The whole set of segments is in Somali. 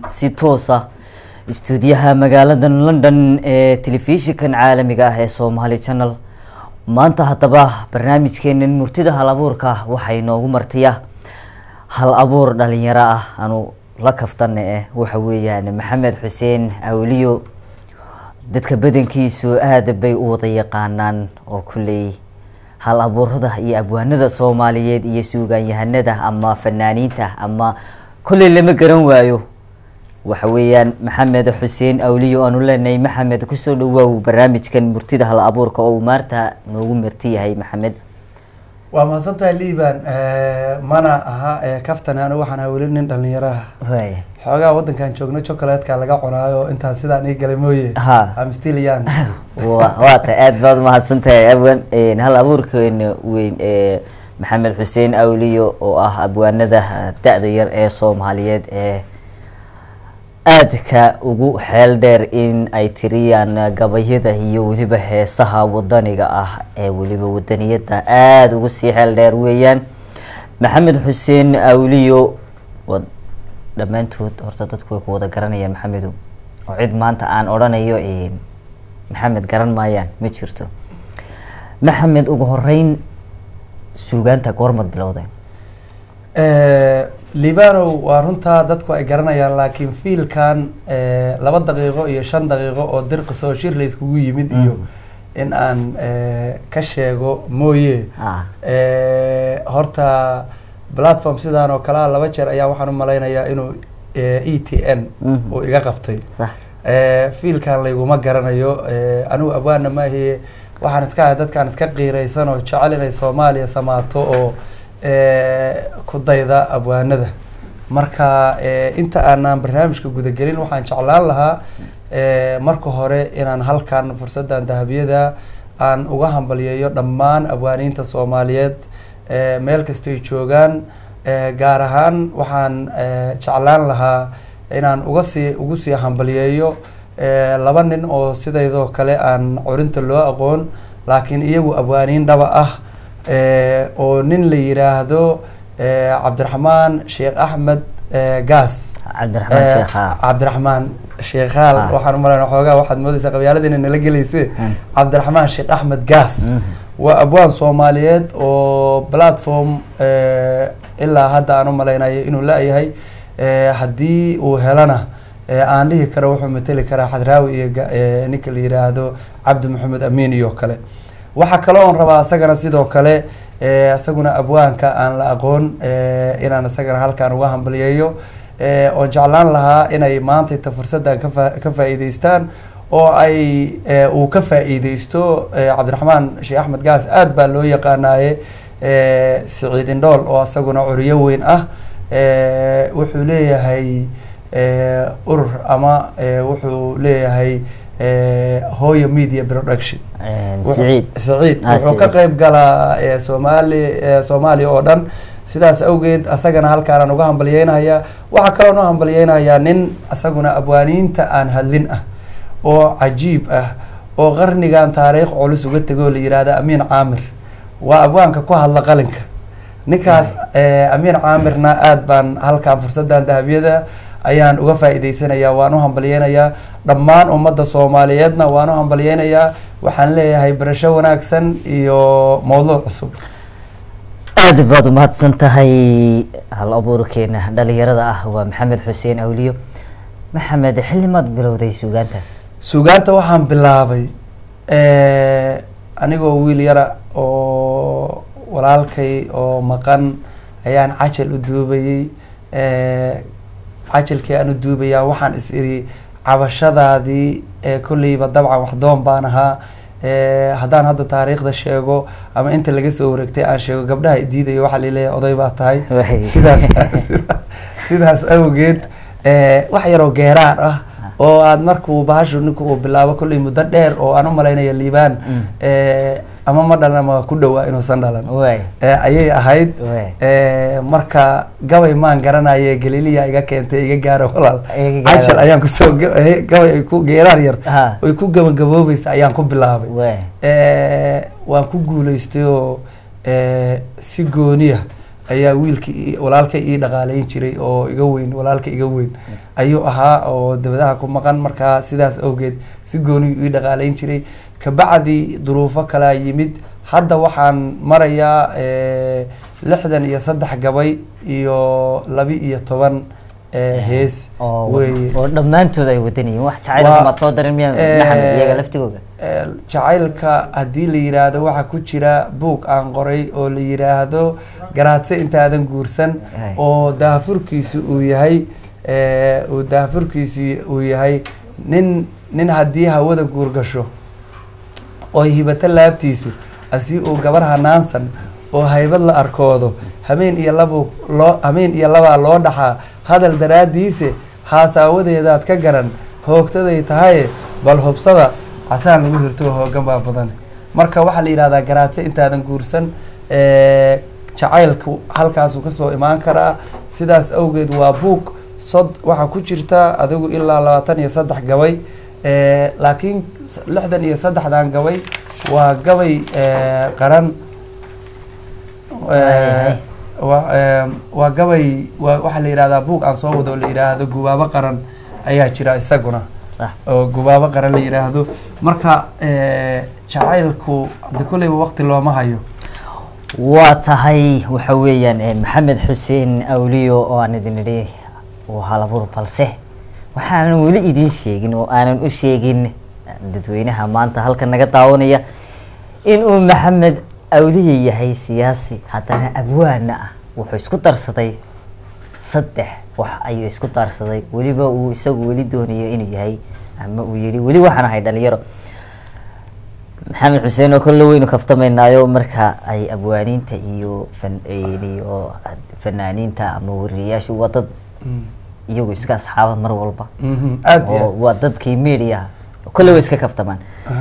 si toosa istuudiyaha magaalada london ee telefishinkan caalamiga ah ee somaali channel maanta haddaba barnaamijkeenan murtida hal abuurka waxaa inoogu martiya hal abuur dhalinyaro ah anu la kaftana eh waxa weeyaan maxamed xuseen awliyo dadka badankiisu aada bay u wada yaqaanaan oo kulley hal abuurada iyo abwaanada soomaaliyeed iyo suugaanyahanada ama fanaaniinta ama kolley lama garan waayo waxa weeyaan maxamed xuseen awliyo aanu leenahay maxamed kusoo dhawaaw barnaamijkan murtida hal abuurka oo uu maanta noogu marti yahay maxamed waa mahadsantahay liban mana aha kaftan anu waxaan ahaa weli nin dhalinyaraha waaya xoogaa wadankan joogno chocolatka laga cunaayo intaan sidaan ii galay mooye Ha. am still young wa- waa ta aada baad umahadsan tahay abwan hal abuurkeena weyn ee maxamed xuseen awliyo oo ah abwaanada da-da yar ee soomaaliyeed ee aadka ugu xeel dheer in ay tiriyaan gabayada iyo weliba heesaha wadaniga ah ee weliba wadaniyada aada ugu sii xeel dheer weeyaan maxamed xuseen awliyo wa dhammaantood horta dadku way ku wada garanayaan maxamedow oo cid maanta aan odhanayo maxamed garan maayaan ma jirto maxamed ugu horeyn suugaanta goormad bilowday libanow waa runtaa dadku ay garanayaan laakiin fiilkan eh, laba daqiiqo iyo shan daqiiqo oo dirqis oo shir la iskugu yimid iyo in aan eh, ka sheego mooye ah Eh, horta platform sidaan oo kale ah laba jeer ayaa waxaan u malaynayaa inuu eh, e t n Mhm. uu iga qabtay sax Eh, fiilkan layguma garanayo eh, anigu abwaana maahiye waxaan iska ahay dadkaan iska qiiraysan oo jecel inay soomaaliya samaato oo eh, ku dayda abwaanada marka eh, inta aanan barnaamijka gudagelin waxaan jeclaan lahaa eh, marka hore inaan halkan fursaddan dahabiyada aan uga hambaliyeeyo dhammaan abwaaniinta soomaaliyeed eh, meel kastay joogaan eh, gaar ahaan waxaan eh, jeclaan lahaa inaan uga sii ugu sii hambaliyeeyo eh, laba nin oo sidaydoo kale aan curinta loo aqoon laakiin iyagu abwaaniin dhaba ah eh, oo nin la yiraahdo eh, cabdiraxmaan sheekh axmed eh, gaas cabdiraxmaan Eh, sheekha cabdiraxmaan sheekhaal Ah. waxaan umaleyna xoogaa waxaad moodaysaa qabyaaladiina nala gelayse Mm. cabdiraxmaan sheekh axmed gaas Mhm. waa abwaan soomaaliyeed oo platform eh, ilaa hadda aan u malaynayo inuu la-yahay eh, haddii uu helana eh, aan dhihi karo wuxuu mateli karaa xadraawi iyo ga- eh, ninka la yiraahdo cabdi maxamed amiin iyo kale waxaa kale oon rabaa isagana sidoo kale eh, isaguna abwaanka aan la aqoon eh, inaan isagana halkaan uga hambaliyeeyo eh, oon jeclaan lahaa inay maanta inta fursaddan ka faa- ka faa'iidaystaan oo ay eh, uu ka faa'iidaysto eh, cabdiraxmaan sheekh axmed gaas aad baa loo yaqaanaaye eh, siciid indhool oo isaguna curiyo weyn ah eh, wuxuu leeyahay eh, urur ama eh, wuxuu leeyahay eh, hooyo media production Wuxuu- siciid siciid Ah, wuxuu ka Siciid. qayb galaa eh, soomaali eh, soomaaliya oo dhan sidaas awgeed asagana halkaanaan uga hambaliyeynayaa waxaa kaloo noo hambaliyeynayaa nin asaguna abwaaniinta aan hadlin ah oo cajiib ah oo qarnigan taariikh culus uga tegoo la yihahda amiin caamir waa abwaanka ku hadla qalinka ninkaas eh, amiin caamirna aad baan halkan fursadan dahabiyada ayaan uga faa'iidaysanayaa waan u hambaliyeynayaa dhammaan ummadda soomaaliyeedna waan u hambaliyeynayaa waxaan leeyahay barasho wanaagsan iyo mowduuc cusub aada baad umahadsan tahay hal abuurkeena dhalinyarada ah waa maxamed xuseen awliyo maxamed xillimaad bilowday suugaanta suugaanta waxaan bilaabay eh, anigoo wiil yara oo walaalkay oo maqan ayaan cajal u duubayey eh, cajalkii aan u duubayaa waxaan is iri cabashadaadii ee kolleyba dabcan waxdoon baan ahaa eh, haddaan hadda taariikhda sheego ama inta laga soo wareegtay aan sheego gabdhaha i diidayo waxaa laleeyahay oday baa tahay Waay. sidaas sidaas awgeed eh, wax yaroo geeraar ah oo aad markuu bahashu ninku uu bilaabo kolley muddo dheer oo aan u malaynaya liibaan Mm. eh, ama ma dhalan ama ku dhowaa inuusan dhalan waay Eh, ayay ahayd Waay. Eh, marka gabay maan garanaye galiliya iga keentay iga gaaro walaal Iga gaaro. cashal ayaan kusoo ga- eh, gabay ay ku geeraar yar Ha. oy ku gabagaboobaysa ayaan ku bilaabay waay Eh, waan ku guuleystay oo eh, si gooniya ayaa wiilkii ii- walaalkay ii dhaqaaleyn jiray oo iga weyn walaalka iga weyn ayuu ahaa oo dabadaha ku maqan markaa sidaas awgeed si gooniyu ii dhaqaaleyn jiray kabacdi duruufo kalaa yimid hadda waxaan marayaa eh, lixdan iyo saddex gabay iyo labi iyo toban eh, hees oo weeye oo dhammaantood ay wadanayeen wax Waa- jacayl maad soo darin miyaa Eh, maxamed iyaga laftigooga Eh, jacaylka haddii la yiraahdo waxaa ku jira buug aan qoray oo la yiraahdo garaadse intaadan guursan Ay. oo daahfurkiisu uu yahay eh, uu daahfurkiisu uu yahay nin nin haddii hawada guurgasho oo hibato laabtiisu asi uu gabar hanaansan oo haybad la arkoodo hameen iyo labu loo hameen iyo labaa loo dhaxaa hadal daraadiise haasaawadeedaad ka garan hoogtaday tahaye bal hubsada casaan lagu hirto hoogan baa badan marka waxaa la yidhahdaa garaadse intaadan guursan eh, jacaylku halkaasuu kasoo imaan karaa sidaas awgeed waa buug sod waxaa ku jirta adigu ilaa labaatan iyo saddex gabay Eh, laakiin s- lixdan iyo saddexdan gabay waa gabay eh, qaran Waayahay. Eh, wa- eh, waa gabay waa waxaa la yidhahdaa buug aan soo wado oo la yidhaahdo gubaabo qaran ayaa jira isaguna Sax. oo gubaabo qaran la yidhaahdo marka eh, jacaylku de kolleyba waqti looma hayo waa tahay waxa weeyaan eh, maxamed xuseen awliyo oo aan idin idhi uu halabuur balse waxaanan weli idin sheegin oo aanan u sheegin dadweynaha maanta halkan naga daawanaya inuu maxamed awliye yahay siyaasi haddana abwaana ah wuxuu isku darsaday saddex wax ayuu isku darsaday weliba uu isagu weli doonayo inuu yahay ama uu yihi weli waxaan ahay dhalinyaro maxamed xuseen oo kolle weynu kaftamaynaayo marka ay abwaaniinta iyo fan iyo fanaaniinta ama wariyayaashu waa dad iyagu iska asxaaba mar walba Mhm, aad iyo oo aad. waa dadkii media kolle way iska kaftamaan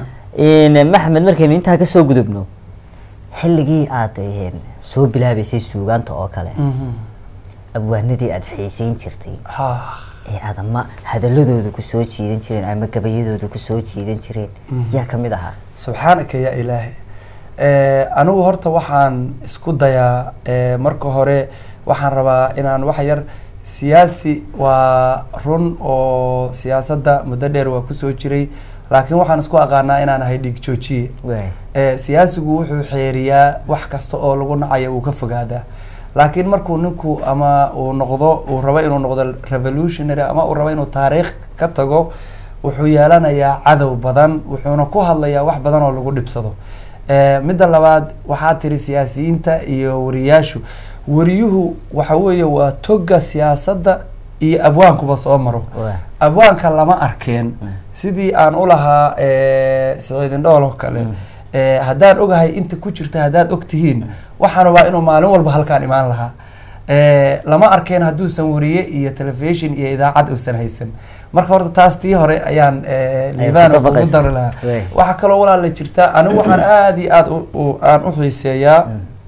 maxamed markaynu intaa kasoo gudubno xilligii aad eh, soo bilaabeysay suugaanta oo kale Mhm. abwaanadii aad xiiseyn jirtay Ha. ee aad ama hadaladooda kusoo jiidan jireen ama gabayadooda kusoo jiidan jireen yaa kamid ahaa subxaanaka yaa ilaahay Eh, anigu horta waxaan isku dayaa eh, marka hore waxaan rabaa inaan wax yar siyaasi waa run oo siyaasadda muddo dheer waa kusoo jiray laakiin waxaan isku aqaanaa inaan ahay dhiig joojiye waay Eh, siyaasigu wuxuu xeeriyaa wax kasta oo lagu nacayo uu ka fogaadaa laakiin markuu ninku ama uu noqdo uu rabo inuu noqdo revolutionary ama uu rabo inuu taariikh ka tago wuxuu yeelanayaa cadow badan wuxuuna ku hadlayaa wax badan oo lagu dhibsado Eh, midda labaad waxaa tiri siyaasiyiinta iyo wariyaashu wariyuhu waxa weeye waa toga siyaasadda iyo abwaankuba soo maro Waa. abwaanka lama arkeen sidii aan ulahaa eh, siciidin dhool oo kale Eh, haddaan ogahay inta ku jirta haddaad og tihiin waxaan rabaa inuu maalin walba halkaan imaan lahaa Eh, lama arkeen hadduusan wariye iyo telefishin iyo idaacad uusan haysan marka horta taas tii hore ayaan eh, liibaan ku ugu dabaqaysaa. dari lahaa Wey. waxaa kaloo walaala jirta anigu waxaan aad iyo aad u- u- aan u xiiseeyaa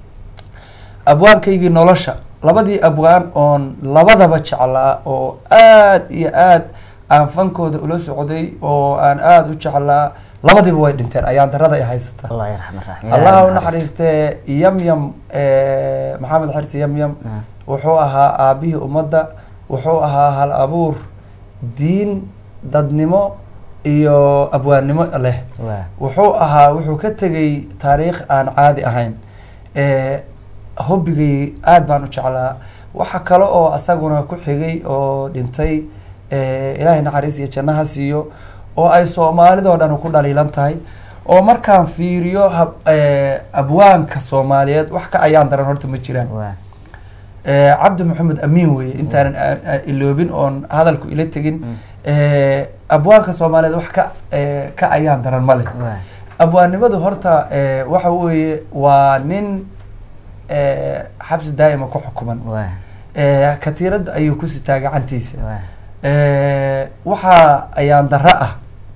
abwaankaygii nolosha labadii abwaan oon labadaba jeclaa oo aad iyo aad aan fankooda ula socday oo aan aada u jeclaa labadiiba way dhinteen ayaan darada ay haysata allah yarxam raxim allaha u naxariistee yamyam eh, maxamed xirsi yamyam wuxuu ahaa aabihii ummadda wuxuu ahaa hal abuur diin dadnimo iyo abwaannimo leh waa wuxuu ahaa wuxuu ka tegay taariikh aan caadi ahayn Eh, hobbigay aad baan u jeclaa waxa kale oo asaguna ku xigay oo dhintay eh, ilaahay naxariis iyo jannaha siiyo oo ay soomaalidoo dhan ku dhaliilan tahay oo markaan fiiriyo hab- eh, abwaanka soomaaliyeed wax ka ayaan daran horta ma jiraan waa Eh, cabdi maxamed amiin weeye intaanan a- a- iloobin oon hadalku ila tegin Eh, abwaanka soomaaliyeed wax ka eh, ka ayaan daran ma leh waa abwaannimadu horta eh, waxa weeye waa nin eh, xabsi daa'ima ku xukuman waa Eh, katiirada ayuu ku sitaa gacantiisa waa Eh, waxaa ayaan darro ah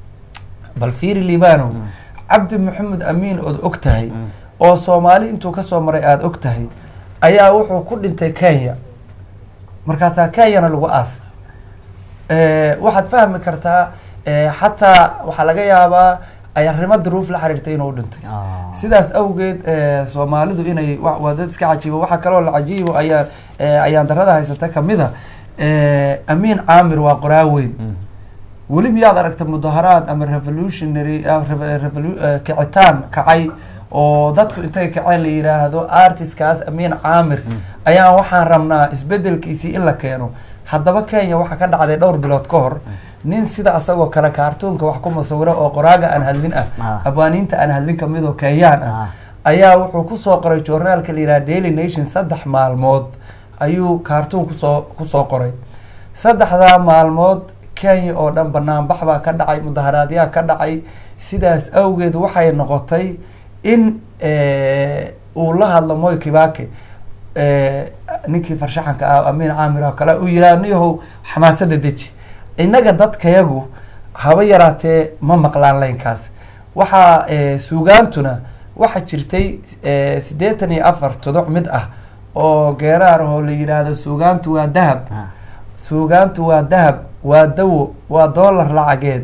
bal fiiri liibano cabdi maxamed amiin ood og tahay oo soomaali intuu kasoo maray aada og tahay ayaa wuxuu ku dhintay kenya markaasaa kenyana lagu aasay Eh, waxaad fahmi kartaa eh, xataa waxaa laga yaabaa ay arrimo duruuf la xiriirtay inuu dhintay Ah. sidaas awgeed eh, soomaalidu inay wa- waa dad iska cajiiba waxaa kaloo la cajiibo ayaa eh, ayaan darada haysata kamid a eh, amiin caamir waa qoraa weyn Mm. weli miyaad aragta mudaharaad ama revolutionary ah, rev- revolu- eh, kicitaan kacay oo dadku intay kaceen la yidhaahdo artistkaas amiin caamir ayaan waxaan rabnaa isbedelkiisii in la keeno haddaba kenya waxaa ka dhacday dhowr bilood ka hor nin sida asagoo kale kaartuunka wax ku musawiro oo qoraaga aan hadlin ah Ah. abwaaniinta aan hadlin kamid oo kenyaan ah Ah. ayaa wuxuu kusoo qoray journaalka la yidhaha daily nation saddex maalmood ayuu kaartuun kusoo kusoo qoray saddexdaa maalmood kenya oo dhan banaanbax baa ka dhacay mudaharaadyaa ka dhacay sidaas awgeed waxay noqotay in eh, uu la hadlo moy kibake eh, ninkii farshaxanka ah amiin caamir oo kale uu yidhaha niyahow xamaasada deji innaga dadkayagu haba yaraatee ma maqlaan laynkaas waxaa eh, suugaantuna waxaa jirtay eh, siddeetan iyo afar tuduc mid ah oo geeraar oo la yidhaahdo suugaantu waa dahab Ah. suugaantu waa dahab waa dawo waa doolar lacageed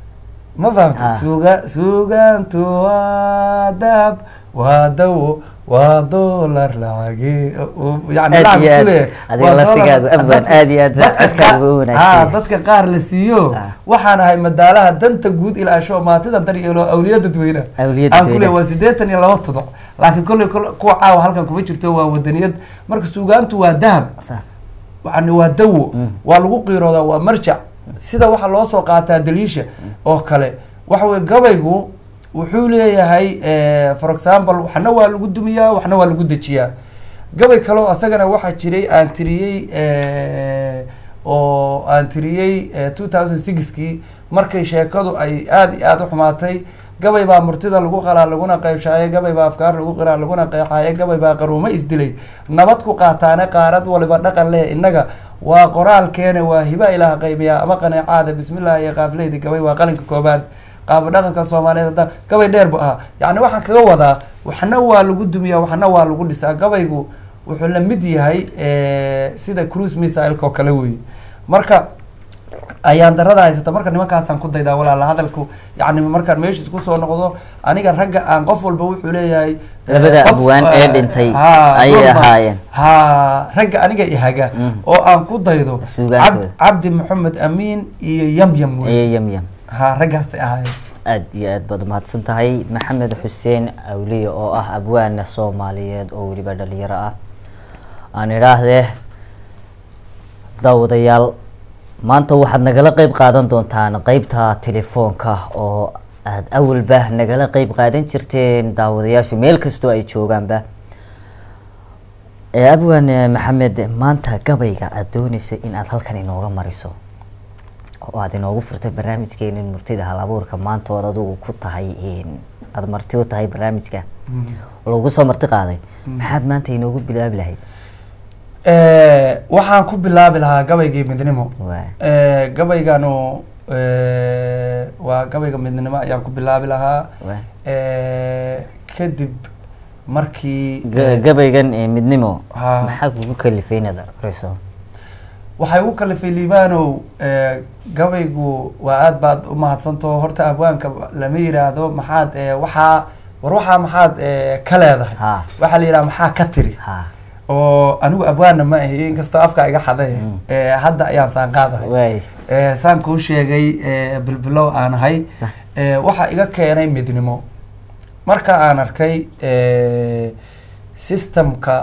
ma fahamta Ah. suuga suugaantu waa dahab waa dawo waa doolar lacageed yani Aad lacag iyo aad. kule, Adiga waa laftigaagu doolar- abwan, dadka- aad iyo aad dadka codkaagu qaar- u wanaagsan ah, yahay. dadka qaar la siiyo Ah. waxaan ahay madaalaha danta guud ilaasho maatida dar yeelo awliya dadweyne Awliya aan dadweyne. kule waa siddeetan iyo laba tuduc laakiin kolley kol- kuwa caawa halkan kuma jirto waa wadaniyad marka suugaantu waa dahab Sa- yani waa dawo Mm. waa lagu qiiroodaa waa marjac sida waxaa loo soo qaataa daliisha oo kale waxa weye gabaygu wuxuu leeyahay eh, for example waxna waa lagu dumiyaa waxna waa lagu dejiyaa gabay kaleo asagana waxaa jiray aan tiriyey eh, oo aan tiriyey two thousand sixkii markay sheekadu ay aada iyo aada u xumaatay gabay baa murtida lagu qalaa laguna qeybshaaye gabay baa afkaar lagu qiraa laguna qeexaaye gabay baa qaruumo isdilay nabad ku qaataane qaarad waliba dhaqan leh innaga waa qoraalkeena waa hiba ilaah qaybiyaa ama qaneecaada bismillaah iyo qaafleydi gabay waa qalinka koobaad qaabo dhaqanka soomaaliyeed hadda gabay dheer bu ahaa yacni waxaan kaga wadaa waxna waa lagu dumiyaa waxna waa lagu dhisaa gabaygu wuxuu la mid yahay eh, sida cruise missile oo kale weeye marka ayaan darada haysata marka nimankaasaan ku daydaa walaala hadalku yani markaan meeshiis kusoo noqdo aniga ragga aan qof walba wuxuu leeyahay eh, Labada qof, abwaan ee eh, dhintay ha, ayay run baa- ahaayeen. ha ragga aniga ihaga Mm. oo aan ku daydo Suugaantooda. Cabd- cabdi maxamed amiin iyo yamyam wey Aye, yam yam ha raggaasay ahaayeen aad iyo aad baad umahadsan tahay maxamed xuseen awliye oo ah abwaana soomaaliyeed oo weliba dhalinyaro ah aan idhaahdee daawadayaal maanta waxaad nagala qeyb qaadan doontaan qeybta telefoonka oo aad awalba nagala qeyb qaadan jirteen daawadayaashu meel kastoo ay joogaanba ee abwaan eh, maxamed maanta gabayga aada dooneysa in aad halkan inooga mariso oo aad inoogu furtay barnaamijkeena murtida hal abuurka maanta ood adigu ku tahay een, aada marti u tahay barnaamijka oo lagu soo marti qaaday maxaad maanta inoogu bilaabi lahayd Eh, waxaan ku bilaabi lahaa gabaygii midnimo waa Eh, gabayganu eh, waa gabayga midnimo ayaan ku bilaabi lahaa waa Eh, kadib markii Ga- gabaygan ee midnimo Haa. maxaa kugu kalifay inaad aqriso waxay ugu kalifay liibanow eh, gabaygu waa aad baad u mahadsantaho horta abwaanka lama yiraahdo maxaad eh, waxaa war waxaa maxaad eh, ka leedahay Haa. waxaa la yidhaha maxaa ka tiri ha oo anigu abwaanna ma ahi inkastoo afka iga xaday Mm. eh, hadda ayaan saan qaadahay waay Eh, saan kuu sheegay eh, bilbilow aan ahay Sah. eh, waxaa iga keenay midnimo marka aan arkay eh, systemka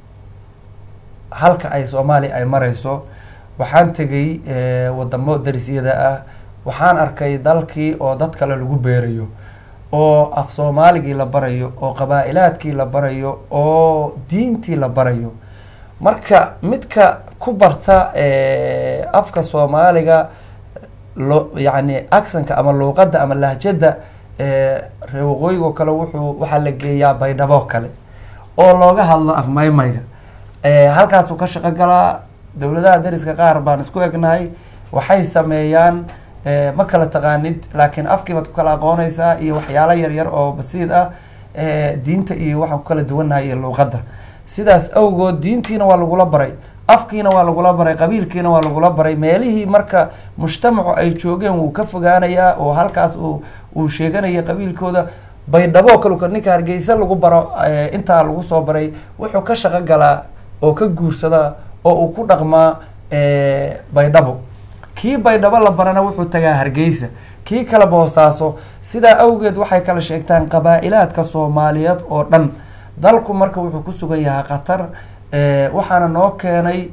halka ay soomaaliya ay mareyso waxaan tegay eh, wadamo darisyada ah waxaan arkay dalkii oo dad kale lagu beerayo oo af soomaaligii la barayo oo qabaa-ilaadkii la barayo oo diintii la barayo marka midka ku barta eh, afka soomaaliga lo yacni acsanka ama luuqadda ama lahjadda eh, reer waqooyiga oo kale wuxuu waxaa la geeyaa baydhabo kale oo looga hadlo afmaymayga Eh, halkaasuu ka shaqo galaa dowladaha dariska qaar baan isku egnahay waxay sameeyaan eh, ma kala taqaanid laakiin afkiibaad ku kala aqoonaysaa iyo waxyaalo yaryar oo basiid ah eh, diinta iyo waxaan ku kala duwannahay iyo luuqadda sidaas awgood diintiina waa lagula baray afkiina waa lagula baray qabiilkiina waa lagula baray meelihii marka mujtamacu ay joogeen wuu ka fogaanayaa oo halkaas uu uu sheeganaya qabiilkooda baydhabo kalka ninka hargeysa lagu baro eh, intaa lagu soo baray wuxuu ka shaqo galaa oo ka guursadaa oo uu ku dhaqmaa eh, baydhabo kii baydhabo la barana wuxuu tagaa hargeysa kii kala boosaaso sidaa awgeed waxay kala sheegtaan qabaa-ilaadka soomaaliyeed oo dhan dalku marka wuxuu ku sugan yahay qatar eh, waxaana noo keenay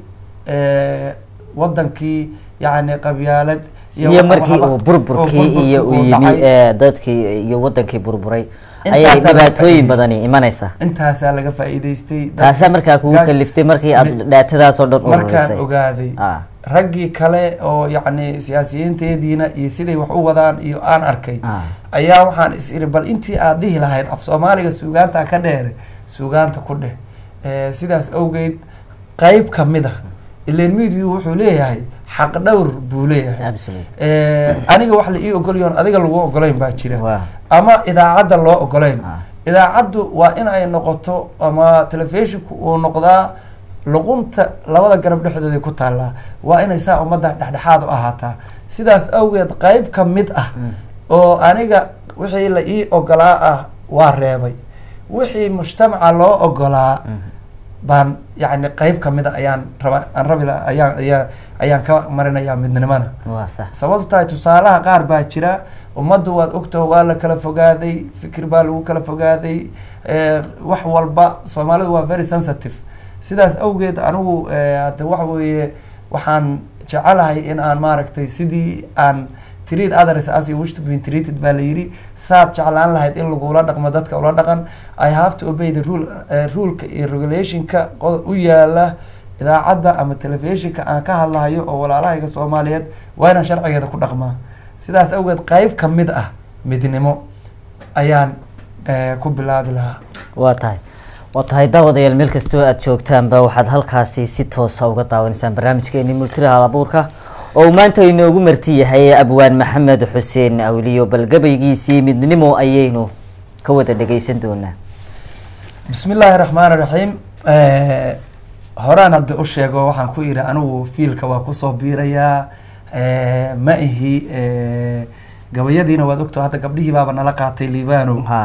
eh, wadankii yacni qabyaalad iyo waxa- markii waxba- uu oo burburkii burburkii iyo uu uu yimi dhacay. ee, dadkii iyo wadankii burburay ayay Intaasaa laga dhibaatooyin faa'iidaystay. badani imanaysa intaasaa laga faa'iidaystay taasaa markaa kugu gaaj- kaliftay markii aad mi- dhaatadaasoo dhan markaan ururisay ogaaday Ah. raggii kale oo yacni siyaasiyiinteediina iyo siday wax u wadaan iyo aan arkay Ah. ayaa waxaan is iri bal intii aad dhihi lahayd af soomaaliga suugaanta ka dheere suugaanta ku dheh Eh, sidaas awgeed qeyb ka mid ah ileen midiyu wuxuu leeyahay xaq dhowr buu leeyahay Absolutely. Eh, aniga wax la ii ogolyoon adiga lagu ogolayn baa jira Waa. ama idaacadda loo ogolayn Ah. idaacaddu waa in ay noqoto ama telefishinku uu noqdaa luqunta labada garab dhexdooda ku taallaa waa inay saa ummadda dhexdhexaad u ahaataa sidaas awgeed qeyb ka mid ah oo aniga wixii la ii ogolaa ah waa reebay wixii mujtamaca loo ogolaa baan yacni qeyb ka mid a ayaan raba aan rabi lahaa ayaan ayaa ayaan ka marinayaa midnimana waa sax sababtu tahay tusaalaha qaar baa jira ummaddu waad ogtaho waa la kala fogaaday fikir baa lagu kala fogaaday eh, wax walba soomaalidu waa very sensitive sidaas awgeed anigu eh, hadda waxa weeye waxaan jecelahay in aan maaragtay sidii aan treat others as you wish to be treated baa la yidhi saad jeclaan lahayd in lagula dhaqmo dadka ula dhaqan i have to obey the rule eh, ruleka iyo regulationka qod- u yaala idaacadda ama telefishinka aan ka hadlahayo oo walaalahayga soomaaliyeed waa inaan sharcigeeda ku dhaqmaa sidaas awgeed qeyb ka mid ah midnimo ayaan eh, ku bilaabi lahaa waa tahay waa tahay daawadayaal meel kastoo aad joogtaanba waxaad halkaasi si toosa uga daawanaysaan barnaamijkeeni multida halabuurka oo uu maanta inoogu marti yahay abwaan maxamed xuseen awliyo bal gabaygiisii midnimo ayaynu ka wada dhegeysan doonaa bismi illaahi raxmaani raxiim Eh, horaan hadda u sheego waxaan ku idhi anigu fiilka waa kusoo biirayaa Eh, ma ihi eh, gabayadiina waad ogto hadda gabdhihii baaba nala qaatay liibano Ha.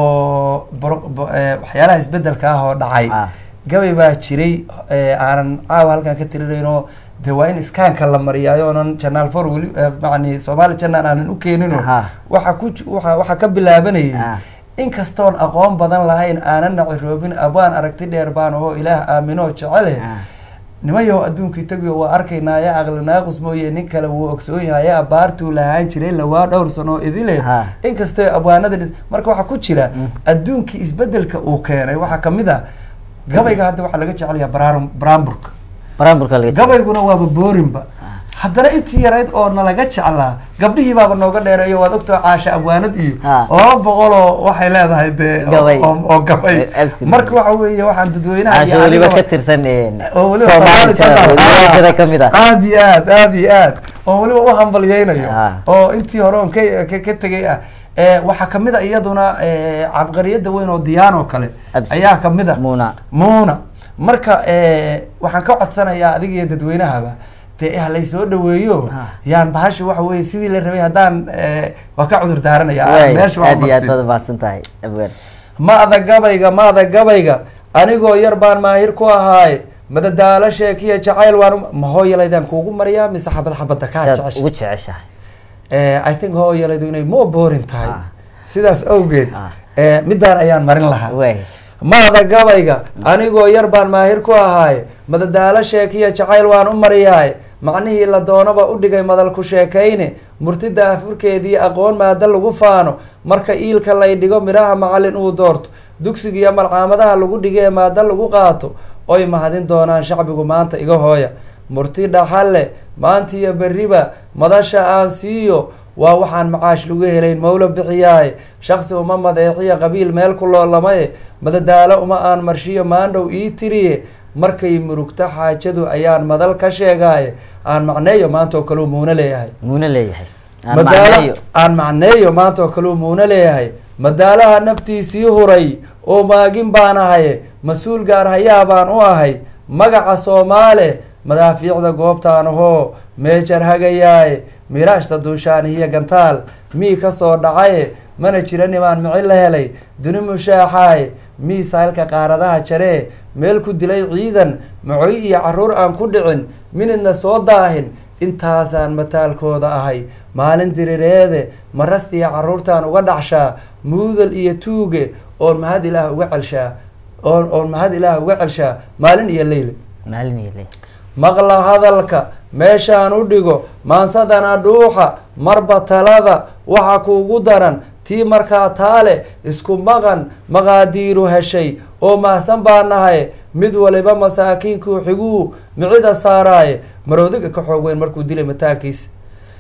oo boro- bo- eh, waxyaalaha isbedelka ah oo dhacay Ah. gabay baa jiray eh, aanan caawa halkan ka tirinayno de waa in iskaanka la mariyaayo oonan janaal for weli eh, macni soomaali janaan aanan u keenino Aha. waxa ku ji- waxa waxa ka bilaabanayay Ah. inkastoon aqoon badan lahayn aanan naciroobin abaan aragti dheer baan oo ilaah aaminoo jecele Ah. nimayow adduunkii tagiyo waa arkaynaa ya aqli naaqus mooye nin kale wuu ogsoon yahay ya abaartuu lahaan jiray lawaa dhowr sano oo idile Ha. inkastoo abwaanada dhi- marka waxaa ku jira adduunkii isbedelka uu keenay waxaa kamid a gabayga hadda waxaa laga jecelyaa baraarun- baraamburka baraamburka laga jiro. gabayguna waaba boorinba haddana intii yarayd oo nalaga jeclaa gabdhihii baaba nooga dheereeyo waad ogtoo caasha abwaanad iyo Ha. laba boqoloo waxay leedahay dee oo- Gabay. oo oo gabay Eh, absolutely. marka waxa weeye waxaan dadweynaha caasho iyo weliba anigaba- ka tirsan een, oo weliba Soomaali Soomaali Channel, Channel. weliba sida kamid ah aad iyo aad aad iyo aad oo weliba u hambalyeynayo Ah. oo intii hore on ka ka- ka tegay ah Eh, waxaa kamid a iyaduna eh, cabqariyada weyn oo diyaan oo kale Absolutely. ayaa kamid a Muna. muuna marka eh, waxaan ka codsanayaa adiga iyo dadweynahaba dee ha laysoo dhaweeyo Ah. yaan bahashi waxa weye sidii la rabay haddaan eh, waa ka cudur daaranaya Waay, meesha waa aad iyo aad marsin. baad umahadsan tahay abwaan maada gabayga maada gabayga anigoo yar baan maahir ku ahaaye madadaalo sheekiya jacayl waan u- ma hooyalaydaan kuugu mariyaa mise xabad xabadda kaa saad jecesha ugu jeceshahay Eh, i think hooyalaydu inay moo boorin tahay Ah. sidaas awgeed Ah. eh, midaan ayaan marin lahaa waay maada gabayga anigoo yar baan maahir ku ahaaye madadaalo sheekiya jacayl waan u mariyaaye macnihii la doonaba u dhigay madal ku sheekayne murtida afurkeedii aqoon maada lagu faano marka iilka lay dhigo midhaha macallin uu doorto dugsigiiyo malcaamadaha lagu dhigee maada lagu qaato oy mahadin doonaan shacbigu maanta iga hooya murti dhaxalle maantiyo berriba madasha aan siiyo waa waxaan macaash lagu helayn mawla bixiyaaye shaksi uma madeexiya qabiil meel ku loolamaye madadaalo uma aan marshiyo maandhow ii tiriye markay murugto xaajadu ayaan madal ka sheegaaye aan macneeyo maanta oo kaleu muuna leeyahay muuna leeyahay aan madaalo macneeyo aan macneeyo maanta oo kaleu muuna leeyahay madaalaha naftiisii huray oo maagin baan ahaye mas-uul gaar hayaa baan u ahay magaca soomaale madaafiicda goobtaan ahoo meejar hagayaaye miraashta duushaanihiyo gantaal mii ka soo dhacaye mana jira nimaan mici la helay duni mushaaxaaye mii saylka qaaradaha jaree meel ku dilay ciidan macoy iyo caruur aan ku dhicin minidna soo daahin intaasaan mataalkooda ahay maalin dirireede marastiya caruurtaan uga dhacshaa muudal iyo tuuge oon mahad ilaah uga celshaa oon oon mahad ilaah uga celshaa maalin iyo leyle maalin iyo ley maqla hadalka meeshaan u dhigo maansadana dhuuxa marba talada waxa kuugu daran tii markaa taale isku maqan maqaadiiru heshay oo mahsan baa nahay mid waliba masaakiinkuu xiguu micida saaraaye maroodiga ka xoog weyn markuu dilay mataankiisa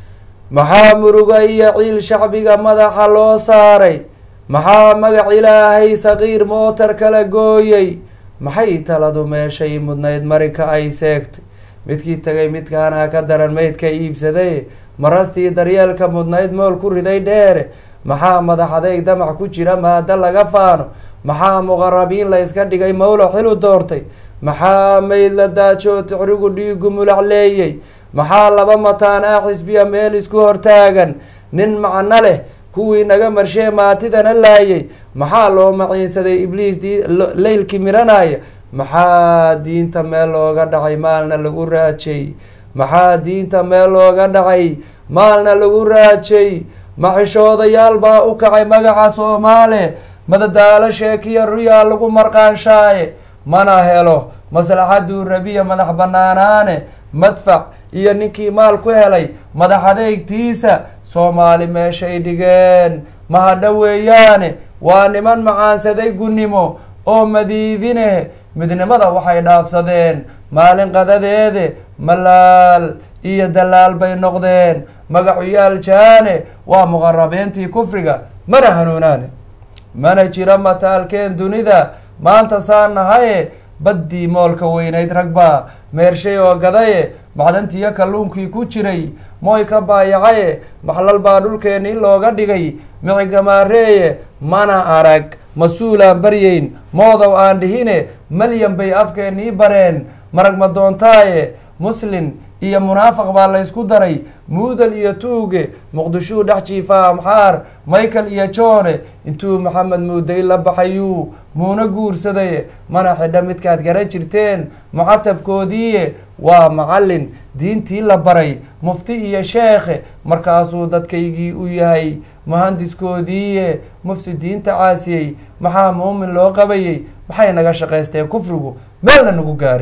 maxaa muruga iyo ciil shacbiga madaxa loo saaray maxaa magac ilaahay saqiir mootar kala gooyey maxay taladu meeshay mudnayd marinka ay seegtay midkii tagay midkaana ka daran maydka iibsaday marastii daryeelka mudnayd mool ku riday dheere maxaa madax adeeg damac ku jira maado laga faano maxaa muqarabiin la yska dhigay mawlo xilu doortay maxaa mayd la daajoo tixrigu dhiigu mulac leeyey maxaa laba mataan ah xisbiya meel isku hortaagan nin macno leh kuwii naga marshee maatidana laayay maxaa loo maciinsaday ibliis di leylkii miranaya maxaa diinta meel looga dhacay maalna lagu raajay maxaa diinta meel looga dhacay maalna lagu raajay maxishoodayaal baa u kacay magaca soomaale madadaalo sheekiya ruyaa lagu marqaanshaaye mana helo maslaxaduu rabiya madax banaanaane madfac iyo ninkii maal ku helay madax adeegtiisa soomaali meeshay dhigeen mahadha weeyaane waa niman macaansaday gunnimo oo madiidine midnimada waxay dhaafsadeen maalin qadadeede malaal iyo dalaal bay noqdeen magacuyaal jaane waa muqarabeentii kufriga mana hanuunaane mana jira mataalkeen dunida maanta saa nahaye baddii moolka weynayd ragbaa meershay oo gadaye macdantiiyo kalluunkii ku jiray mooy ka baayacaye maxlal baa dhulkeennii looga dhigay micigamaareeye mana arag mas-uulaan baryeyn moodow aan dhihine malyan bay afkeennii bareen marag ma doontaaye muslin iyo munaafaq baa laysku daray muudal iyo tuuge muqdishuu dhex jiifaa amxaar michael iyo joone intuu maxamed muuday la baxayuu muuna guursaday mana xidha midkaad garan jirteen mucatabkoodiiye waa macallin diintii la baray mufti iyo sheekhe markaasuu dadkaygii u yahay muhandiskoodiiye mufsidiinta caasiyey maxaa muumin loo qabayey maxay naga shaqaysteen kufrigu meelna nagu gaaray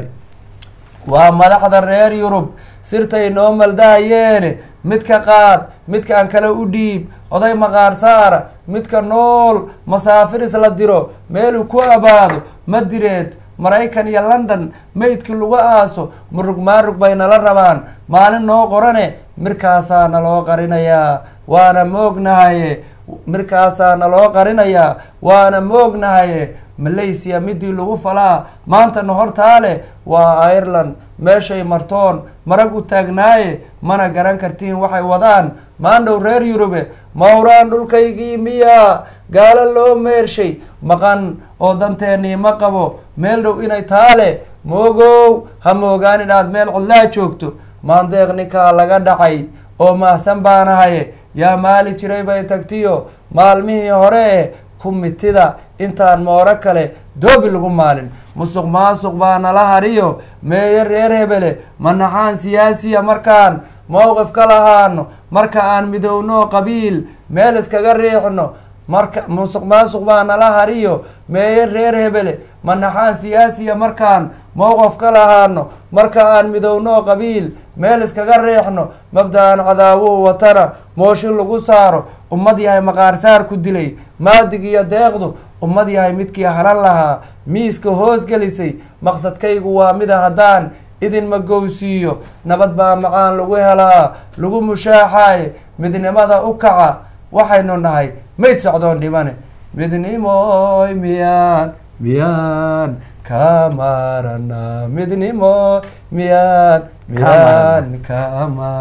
waa madaxda reer yurub sirtay noo maldahayeene midka qaad midkaan kale u dhiib oday maqaar saara midka nool masaafiris la diro meeluu ku abaado madireed maraykan iyo london maydkii lagu aaso murug maarug bay nala rabaan maalin noo qorane mirkaasaa naloo qarinayaa waana moognahaye mirkaasaa naloo qarinayaa waana moognahaye malaysia midii lagu falaa maantana hortaale waa ireland meeshay martoon marag u taagnaaye mana garan kartiin waxay wadaan maandhow reer yurube mawraan dhulkaygii miyaa gaalo loo meershay maqan oo danteennii ma qabo meel dhow inay taale moogow ha moogaan inaad meel cidlaa joogto maandeeq ninkaa laga dhacay oo mahsan baanahaye yaa maali jiray bay tagtiyo maalmihii hore ku mitida intaan mooro kale doobi lagu maalin musuq maasuq baa nala hariyo meeye reer hebele manaxaan siyaasiya markaan mowqif ka lahaano marka aan midowno qabiil meel iskaga riixno marka musuq maasuq baa nala hariyo meeye reer hebele manaxaan siyaasiya markaan mowqif ka lahaano marka aan midowno qabiil meel iskaga riixno mabda-an cadaawuhu watana mooshin lagu saaro ummad yahay maqaarsaar ku dilay maadig iyo deeqdu ummad yahay midkii haran lahaa miiska hoos gelisay maqsadkaygu waa mida haddaan idinma gowsiiyo nabad baa macaan lagu helaa lagu mushaaxaaye midnimada u kaca waxaynu nahay mayd socdoon dhimane midnimoy miyaan miyaan ka maarana midnimo miyaan miyaan ka maar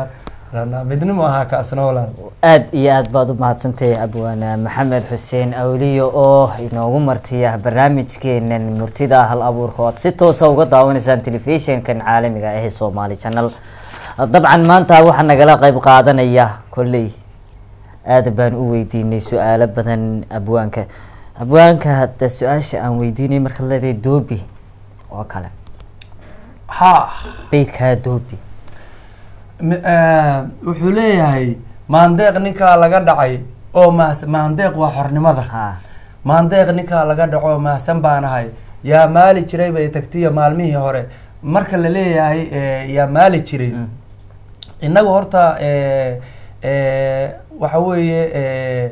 ranaa midnimo ahaa kaasna walaal aad iyo aad baad u mahadsantahay abwaana maxamed xuseen awliyo oo inoogu martiya barnaamijkeenan murtida hal abuurka oo aad si toosa uga daawanaysaan telefishinkan caalamiga ah ee soomaali channel dabcan maanta waxaa nagala qeyb qaadanaya kolley aad baan u weydiinay su-aalo badan abwaanka abwaanka hadda su-aasha aan weydiinay markaad leedahay doobi oo kale ha beydkaa doobi M- eh, wuxuu leeyahay maandeeq ninkaa laga dhacay oo mahs maandeeq waa xornimada ha maandeeq ninkaa laga dhaco oo mahsan baanahay yaa maali jiray bay tagtiya maalmihii hore marka la leeyahay eh, yaa maali jiray Mm. innagu horta eh, eh, waxa weeye eh,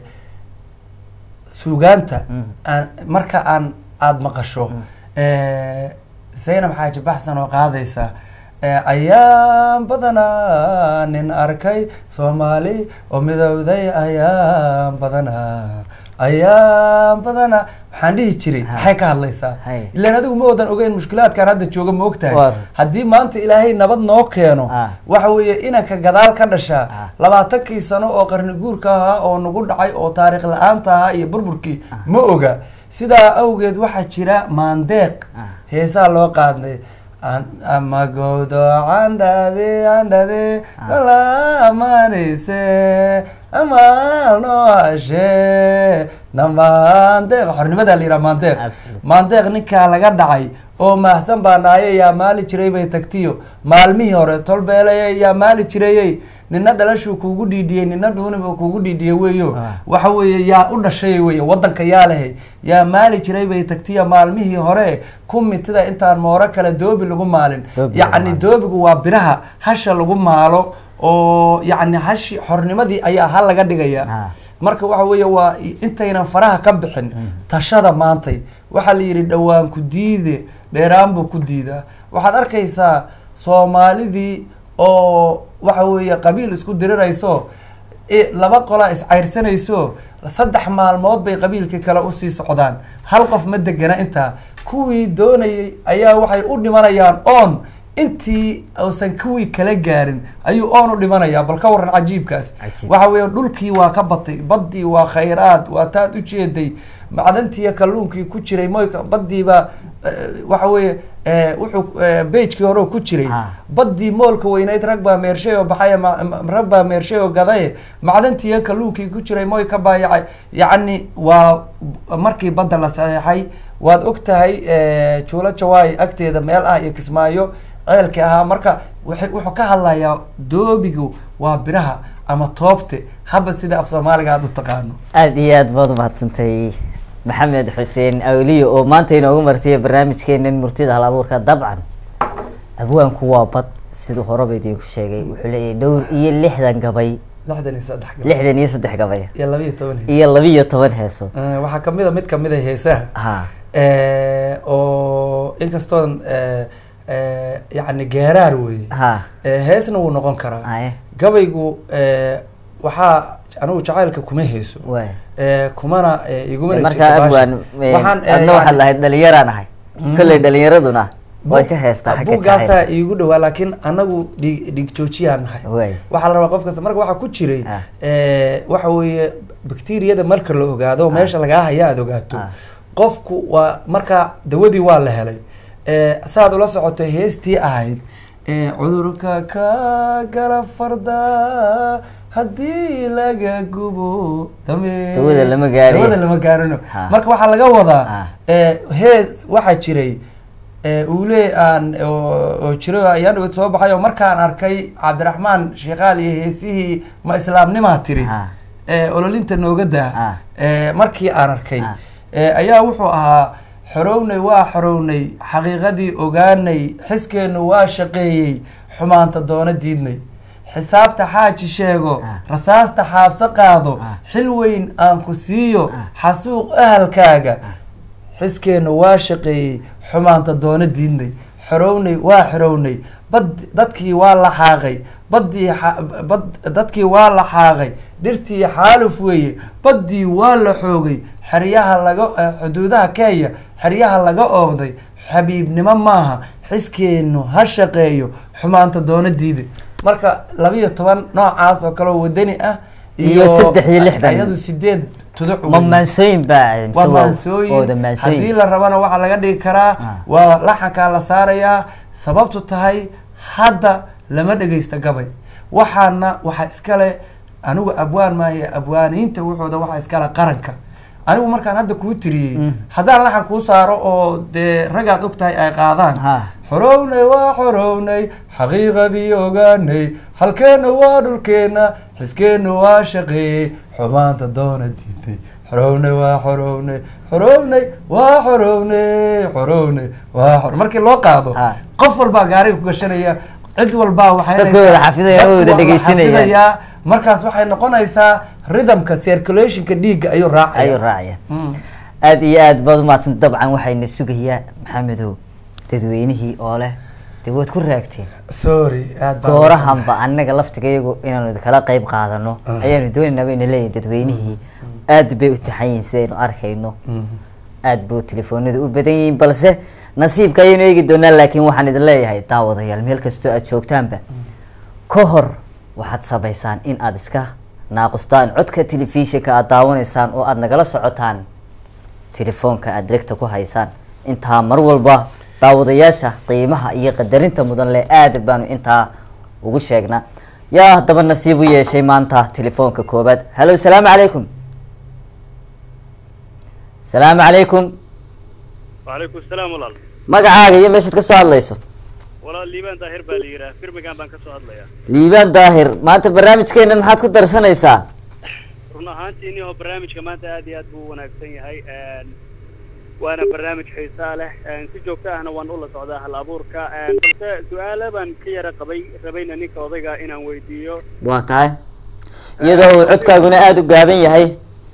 suugaanta Mm. aan marka aan aada maqasho eh, zaynab xaaji baxsan oo qaadaysa eh, ayaan badanaa nin arkay soomaali oo midowday ayaan badanaa ayaan badanaa waxaan dhihi jiray Ha. maxay ka hadlaysaa Hay. ilaan adigu ma wadan ogeyn mushkilaadkan hadda jooga ma ogtahay Waar. haddii maanta ilaahay nabad noo keeno Ah. waxa weeye inanka gadaal ka dhashaa Ah. labaatankii sano oo qarni guurka ahaa oo nagu dhacay oo taariikh la-aanta ahaa iyo burburkii ma oga sidaa awgeed waxaa jira maandeeq Ah. heesaa loo qaadnay An- ama gowdo candhade candhade kalaamanayse amaal noo hashe na maandeeq xornimadaa la yidhaha maandeeq Absolutely. maandeeq ninkaa laga dhacay oo maahsan baa naaye yaa maali jiray bay tagtiyo maalmihii hore tolbeeleye yaa maali jirayey nina dhalashuu kuugu dhiidhiyey nina dhuuniba kuugu dhiidhiyey weeyo Ah. waxa weeye yaa u dhashay weye wadanka yaa lehay yaa maali jiray bay tagtiya maalmihii hore ku mitida intaan mooro kale doobi lagu maalin Doobi lagu yacni maalin. doobigu waa biraha hasha lagu maalo oo yacni hashi xornimadii ayaa hal laga dhigaya Ah. marka waxa weeye waa intaynan faraha ka bixin tashada maantay waxaa la yidhi dhowaan ku diide dheeraan buu ku diidaa waxaad arkaysaa soomaalidii oo waxa weeye qabiil isku dirirayso i- laba qola iscayrsanayso saddex maalmood bay qabiilkii kale usii socdaan hal qof ma degana intaa kuwii doonayay ayaa waxay u dhimanayaan oon intii uusan kuwii kala gaarin ayuu oon u dhimanayaa bal ka waran cajiibkaas Cajiib. waxa weeye dhulkii waa ka batay baddii waa khayraad waa taad ujeeday macdantii kalluunkii ku jiray moyka baddiiba waxa weeye eh, wuxuu eh, beijkii hore ku jiray Ha. baddii moolka weyneyd rag baa meershay oo baxay ma- ma- rag baa meershay oo gadaye macdantii kalluunkii ku jiray moy ka baayacay yacni waa markii badda la saxeexay waad og tahay eh, juulo jawaay agteeda meel ah iyo kismaayo ceelkii ahaa marka waxay- wuxuu ka hadlayaa doobigu waa biraha ama toobte haba sida af soomaaliga aad u taqaano aada iyo aad baad umahadsantay maxamed xuseen awliyo oo maanta inoogu martiya barnaamijkeenan murtida hal abuurka dabcan abwaanku waa bad siduu horeba idinku sheegay wuxuu leeyahay dhowr iyo lixdan gabay lixdan iyo saddex gabdhood lixdan iyo saddex gabay iyo laba iyo toban hees iyo labiyo toban heeso Eh, waxaa kamid a mid kamid a heesaha ha Eh, oo inkastoon eh, eh, yacni geeraar weeye ha Eh, heesna wuu noqon karaa aye gabaygu eh, waxaa anigu jacaylka kuma heeso waay Eh, kumana eh, igumana markaa jirto abwaan baasha. Waxaan, eh, adna waxaad yacni- lahayd dhalinyaraan ahay Mm. kolley dhalinyaraduna way ka heestaa xagga buuggaasaa jacayl iigu dhawaa laakiin anagu dhig dhig joojiyaan nahay waay waxaa la rabaa qof kasta marka waxaa ku jiray Ah. eh, waxa weeye bakteriyada marka la ogaado meesha lagaa haya aada ogaato Ah. qofku waa markaa dawadii waa la helay Eh, saaad ula socotay heestii ahayd eh, cudurka ka gala farda haddii laga gubo dame Dawada lama gaariyo. dawada lama gaarino Ah. marka waxaa laga wadaa Ah. eh, hees waxaa jiray eh, uule aan oo oo jiro ayaan dhawed soo baxay oo markaan arkay cabdiraxmaan sheekaal iyo heesihii ma islaamnimaa tiri Ah. eh, ololinta nooga daa Ah. eh, markii aan arkay Ah. eh, ayaa wuxuu ahaa xorownay waa xorownay xaqiiqadii ogaanay xiskeenu waa shaqeeyey xumaanta doona diidnay xisaabta xaaji sheego Ah. rasaasta xaabso qaado Ah. xil weyn aan ku siiyo Ah. xasuuq ahalkaaga xiskeenu waa shaqeeyey xumaanta doona diidnay xorownay waa xorownay bad dadkii waa la xaaqay baddii xa- bad dadkii waa la xaaqay dhirtii xaaluf weeye baddii waa la xoogay xeryaha laga eh, xuduudaha kenya xeryaha laga oogday xabiibnimo maaha xiskeenu ha shaqeeyo xumaanta doona diide marka labiyo toban noocaas oo kale oo wadani ah Iyo saddex iyo lixdan. iyadu sideed tuduc ma weeye. maansooyin baa mise waa waa- maansooyin wada haddii maansooyin la rabana waxaa laga dhigi karaa Ah. waa laxankaa la saarayaa sababtu tahay hadda lama dhegeysta gabay waxaana waxaa iskale anigu abwaan maahiy abwaaniinta wuxooda waxaa iskale qaranka anigu markaan hadda kuu tiriyey Mm. haddaan laxan kuu saaro oo dee ragaad og tahay ay qaadaan Ha. xorownay waa xorownay xaqiiqadii ogaanay halkeenna waa dhulkeenna xiskeenna waa shaqeeyey xumaanta doona diintay xorownay waa xorownay xorownay waa xorownay xorownay waa xor markii loo qaado Ha. qof walbaa gaariga ku gashanaya cid walbaa waxay Dadku wada xafidaya, wada dhegeysanayaan. markaas waxay noqonaysaa rhythmka circulationka dhiigga ayuu raacaya ayuu raacaya Mm. aada iyo aad baad umahadsan dabcan waxayna sugayaa maxamedow dadweynihii oo leh dee waad ku raagteen sorry aad baan- goorahanba annaga laftiga iyagu inaanu kala qeyb qaadano Ah. ayaanu doonaynaa bayna leeyihin dadweynihii aad bay u taxan yihiin sidaynu arkayno Mhm. aad buu telefoonadu u badan yihiin balse nasiibka ayaynu eegi doonaa laakiin waxaan idin leeyahay daawadayaal meel kastoo aad joogtaanba ka hor waxaad samaysaan in aad iska naaqustaan codka telefishinka aad daawanaysaan oo aad nagala socotaan telefoonka aad degta ku haysaan intaa mar walba daawadayaasha qiimaha iyo qadarinta mudan leh aad baanu intaa ugu sheegnaa yaa haddaba nasiib u yeeshay maanta telefoonka koobaad hallo salaamu calaykum salaamu calaykum وعليكم السلام walaal magacaaga iyo meeshaad ka soo hadlayso walaal liibaan daahir baa la yidhaah birmingham baan ka soo hadlayaa liibaan daahir maanta barnaamijkeena maxaad ku darsanaysaa run ahaantii inihoo barnaamijka maanta aad iyo aad buu u wanaagsan yahay waana barnaamij xiisaa leh si joogto ahna waan ula socdaa hal abuurka balse su-aalo baan ka yara qabay rabayna ninka odayga inaan weydiiyo waa tahay iyadoo uu codkaaguna aada u gaaban yahay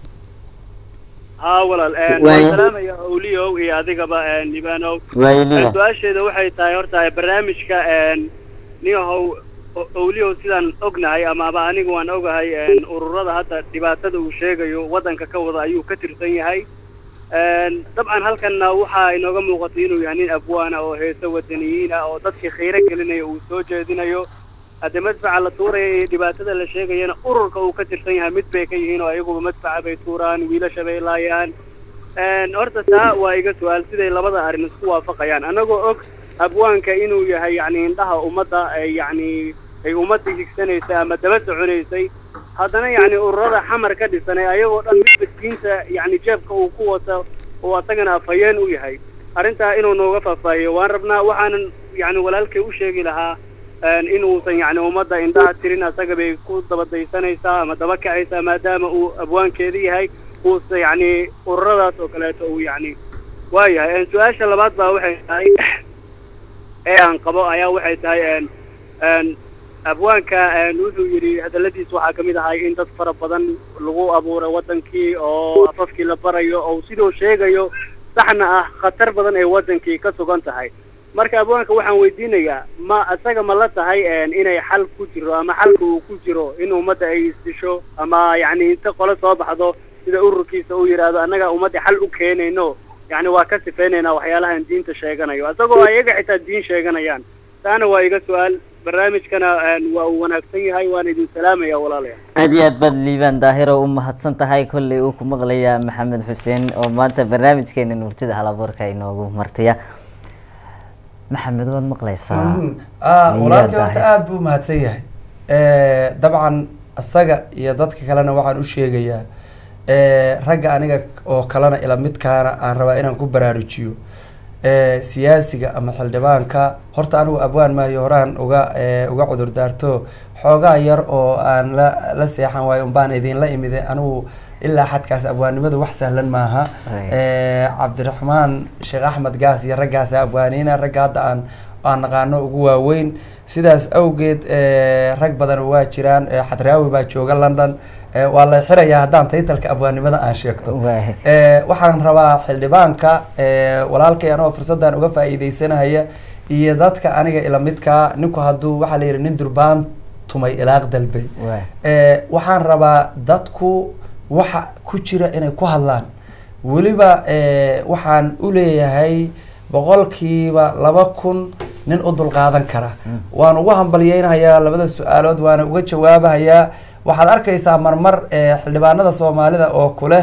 haa walaal Waaya. waan salaamaya awliyow iyo adigaba liibanow waayo liibaan su-aasheeda waxay tahay horta barnaamijka niyahow o- owliyow sidaan ognahay ama aba anigu waan ogahay ururada hadda dhibaatada uu sheegayo waddanka ka wada ayuu ka tirsan yahay dabcan halkanna waxaa inooga muuqatay inuu yahay nin abwaana oo heese wadaniyiina oo dadkii khayro gelinaya uu soo jeedinayo haddii madfaca la tuuraya iyo dhibaatada la sheegayana ururka uu ka tirsan yahay mid bay ka yihiin oo ayaguba madfaca bay tuuraan wiilasha bay laayaan horta taa waa iga su-aal siday labada arrin isku waafaqayaan annagoo og abwaanka inuu yahay yacni indhaha ummadda ay yacni ay ummadda higsanaysay ama daba soconaysay haddana yacni ururada xamar ka dhisan ee ayagoo dhan midba diinta yacni jeebka uu ku wato oo asagana afhayeen u yahay arrintaa inuu nooga faahfaahiyo waan rabnaa waxaanan yacni walaalkay u sheegi lahaa inuusan yacni ummadda indhaha tirin asaga bay ku dabadaysanaysaa ama daba kacaysaa maadaama uu abwaankeeda yahay uusa yacni ururadaas oo kaleeto uu yacni waayahay su-aasha labaad baa waxay tahay ee aan qabo ayaa waxay tahay abwaanka wuxuu yidhi hadalladiis waxaa ka mid ahay in dad fara badan lagu abuuray waddankii oo afafkii la barayo oo siduu sheegayo saxna ah khatar badan ay waddankii ka sugan tahay marka abwaanka waxaan weydiinayaa ma isaga ma la tahay inay xal ku jiro ama xalka uu ku jiro in ummadda ay isdisho ama yacni inta qole soo baxdo sida ururkiisa uu yidhaahdo annaga ummadda xal u keenayno yacni waa ka sifaynaynaa waxyaalahan diinta sheeganayo isagoo ayaga xitaa diin sheeganayaan taana waa iga su-aal barnaamijkana waa uu wanaagsan yahay waan idin salaamaya walaalayaal aada iyo aad baad liibaan daahiro u mahadsan tahay kolley uu ku maqlayaa maxamed xuseen oo maanta barnaamijkeena nuurtida halabuurka inoogu martaya maxamed waad maqlaysaa walaalkii horta aada buu mahadsan yahay dabcan isaga iyo dadka kalena waxaan u sheegayaa ragga aniga oo kalena ila midkaana aan rabaa inaan ku baraarujiyo siyaasiga ama xildhibaanka horta anigu abwaan maayo horaan uga uga cudur daarto xoogaa yar oo aan la la seexan waayo unbaan idinla imide anigu ilaa xadkaas abwaannimadu wax sahlan maaha cabdiraxmaan sheekh axmed gaas iyo raggaas abwaaniina ragga hadda aan aan naqaano ugu waaweyn sidaas awgeed rag badan waa jiraan xadraawi baa jooga london waa la xirayaa haddaan taytalka abwaannimada aan sheegto waxaan rabaa xildhibaanka walaalkay anoo fursaddan uga faa'iideysanahaya iyo dadka aniga ila midkaa ninku hadduu waxaa la yidhi nin durbaan tumay ilaaq dalbay waxaan rabaa dadku waxa ku jira inay ku hadlaan weliba waxaan u leeyahay boqolkiiba laba kun nin u dulqaadan kara waan ugu hambalyeynahayaa labada su-aalood waana uga jawaabahayaa waxaad arkaysaa marmar eh, xildhibaanada soomaalida oo kuleh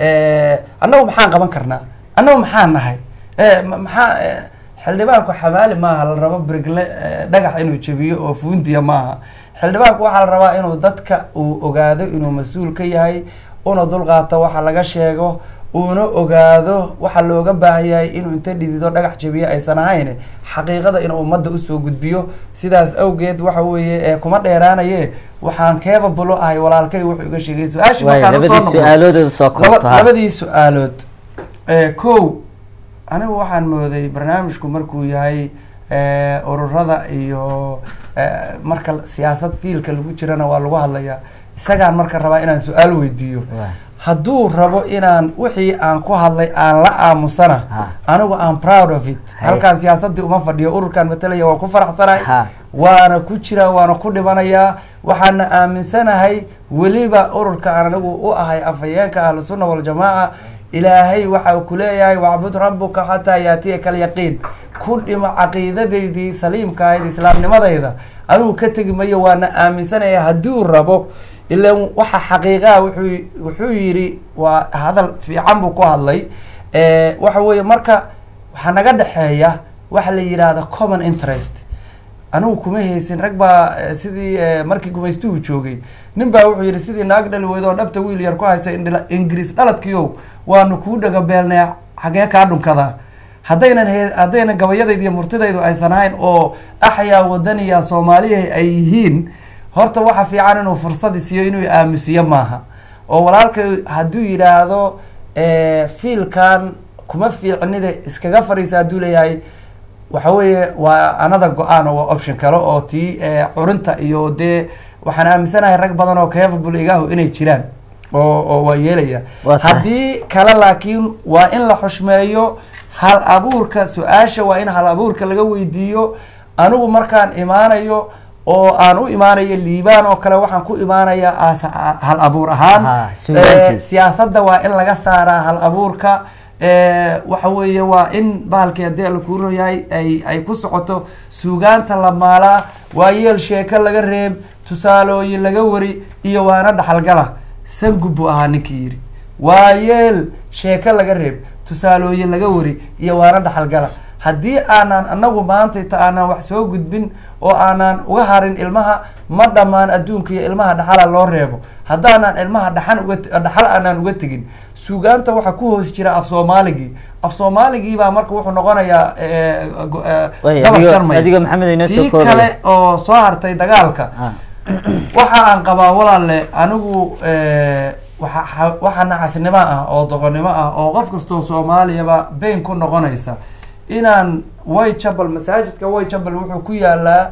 eh, annagu maxaan qaban karnaa annagu maxaan nahay Eh, ma- maxaa eh, xildhibaanku xamaali maaha la rabo brigle eh, dhagax inuu jebiyo oo fuundiya maaha xildhibaanku waxaa la rabaa inuu dadka uu ogaado inuu mas-uul ka yahay una dulqaato waxa laga sheego uuna ogaado waxa looga baahan yahay inuu inta dhidido dhagax jebiyo aysan ahayn xaqiiqada inuu ummadda usoo gudbiyo sidaas awgeed waxa weeye eh, kuma dheeraanaye waxaan capable u ahay walaalkay wuxuu iga sheegay su-aashii waayo markaan usoo labadii noqdo- su-aalooda soo laba- koobto ha labadii su-aalood Eh, kow anigu waxaan mooday barnaamijku markuu yahay eh, ururada iyo eh, marka siyaasad fiilka lagu jirana waa lagu hadlayaa isagaan marka rabaa inaan su-aal weydiiyo Waa. hadduu rabo inaan wixii aan ku hadlay aan la aamusana Ha. anigu aan proud of it Haye. halkaan siyaasadii uma fadhiyo ururkan matalaya waan ku faraxsanahay Ha. waana ku jiraa waana ku dhimanayaa waxaana aaminsanahay weliba ururka aan anigu u ahay afhayeenka ahlu sunna waljamaaca ilaahay waxa uu ku leeyahay wacbud rabbuka xataa yaatiyaka alyaqiin ku dhimo caqiidadeydii saliimka ahayd islaamnimadayda anigu ka tegi mayo waana aaminsanaya hadduu rabo ilan waxa xaqiiqaha wuxuu wuxuu yidhi waa hadal fiican buu ku hadlay Eh, waxa weeye marka waxaa naga dhexeeya waxa la yidhaahda common interest anigu kuma haysin rag baa eh, sidii eh, markii gumaystuhu joogay nin baa wuxuu yidhi sidii naag dhali weydo oo dhabta wiil yar ku haysa indhila- ingiriis dhaladkiiow waanu kuu dhagabeelnay xagee kaa dhunkadaa haddaynan he haddaynan gabayadayda iyo murtidaydu aysan ahayn oo axyaa wadaniya soomaaliya ay yihiin horta waxa fiican inuu fursadi siiyo inuu aamusiyo maaha oo walaalkay hadduu yidhaahdo eh, fiilkan kuma fiicnida iskaga fadhiisa hadduu leeyahay waxa weeye waa anada go-aan oo waa option kale oo tii eh, curinta iyo dee waxaan aaminsanahay rag badan oo capable igahu inay jiraan oo oo waa yeelaya Waa tahay. haddii kale laakiin waa in la xushmeeyo hal abuurka su-aasha waa in hal abuurka laga weydiiyo anigu markaan imaanayo oo aan u imaanayo liibaan oo kale waxaan ku imaanayaa as hal abuur ahaan Aha, suugaantii. Eh, siyaasadda waa in laga saaraa hal abuurka Eh, waxa weeye waa in bahalkii haddii alla kuu royahay ay ay ku socoto suugaanta la maalaa waa yeel sheeko laga reeb tusaalooyin laga wari iyo waana dhaxalgala sangub buu ahaa ninkii yidhi waa yeel sheeko laga reeb tusaalooyin laga wari iyo waana dhaxalgala haddii aanan anagu maanta ta aanan wax soo gudbin oo aanan uga harin ilmaha ma dhammaan adduunka iyo ilmaha dhaxala loo reebo haddaanan ilmaha dhaxan uga dhaxal aanan uga tegin suugaanta waxaa ku hoos jira af soomaaligii af soomaaligii baa marka wuxuu noqonayaa eh, go- eh, Way, gabar adigo- jarmay. adigo Maxamed inoo soo tii koobaya. kale oo soo hartay dagaalka Ah. waxa aan qabaa walaalle anigu eh, waxa xa- waxa nacasnimo ah oo doqonnimo ah oo qof kastoo soomaaliyaba been ku noqonaysa inaan whitechapel masaajidka whitechapel wuxuu ku yaalaa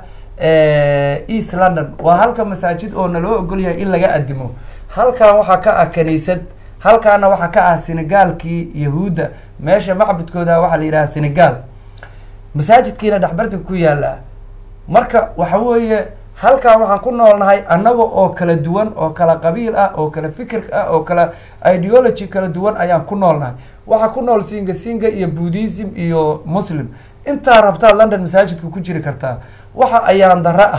eh, east london waa halka masaajid oo naloo ogol yahay in laga adimo halkan waxaa ka ah kaniisad halkaana waxaa ka ah senegaalkii yahuudda meesha macbudkooda waxaa la yidhaha senegal masaajidkiina dhexbartanka ku yaalaa marka waxa weeye halkan waxaan ku noolnahay annaga oo kala duwan oo kala qabiil ah oo kala fikir ah oo kala ideology kala duwan ayaan ku noolnahay waxaa ku nool singa singa iyo buddhism iyo muslim intaa rabtaa london masaajidka ku jiri kartaa waxa ayaan dara ah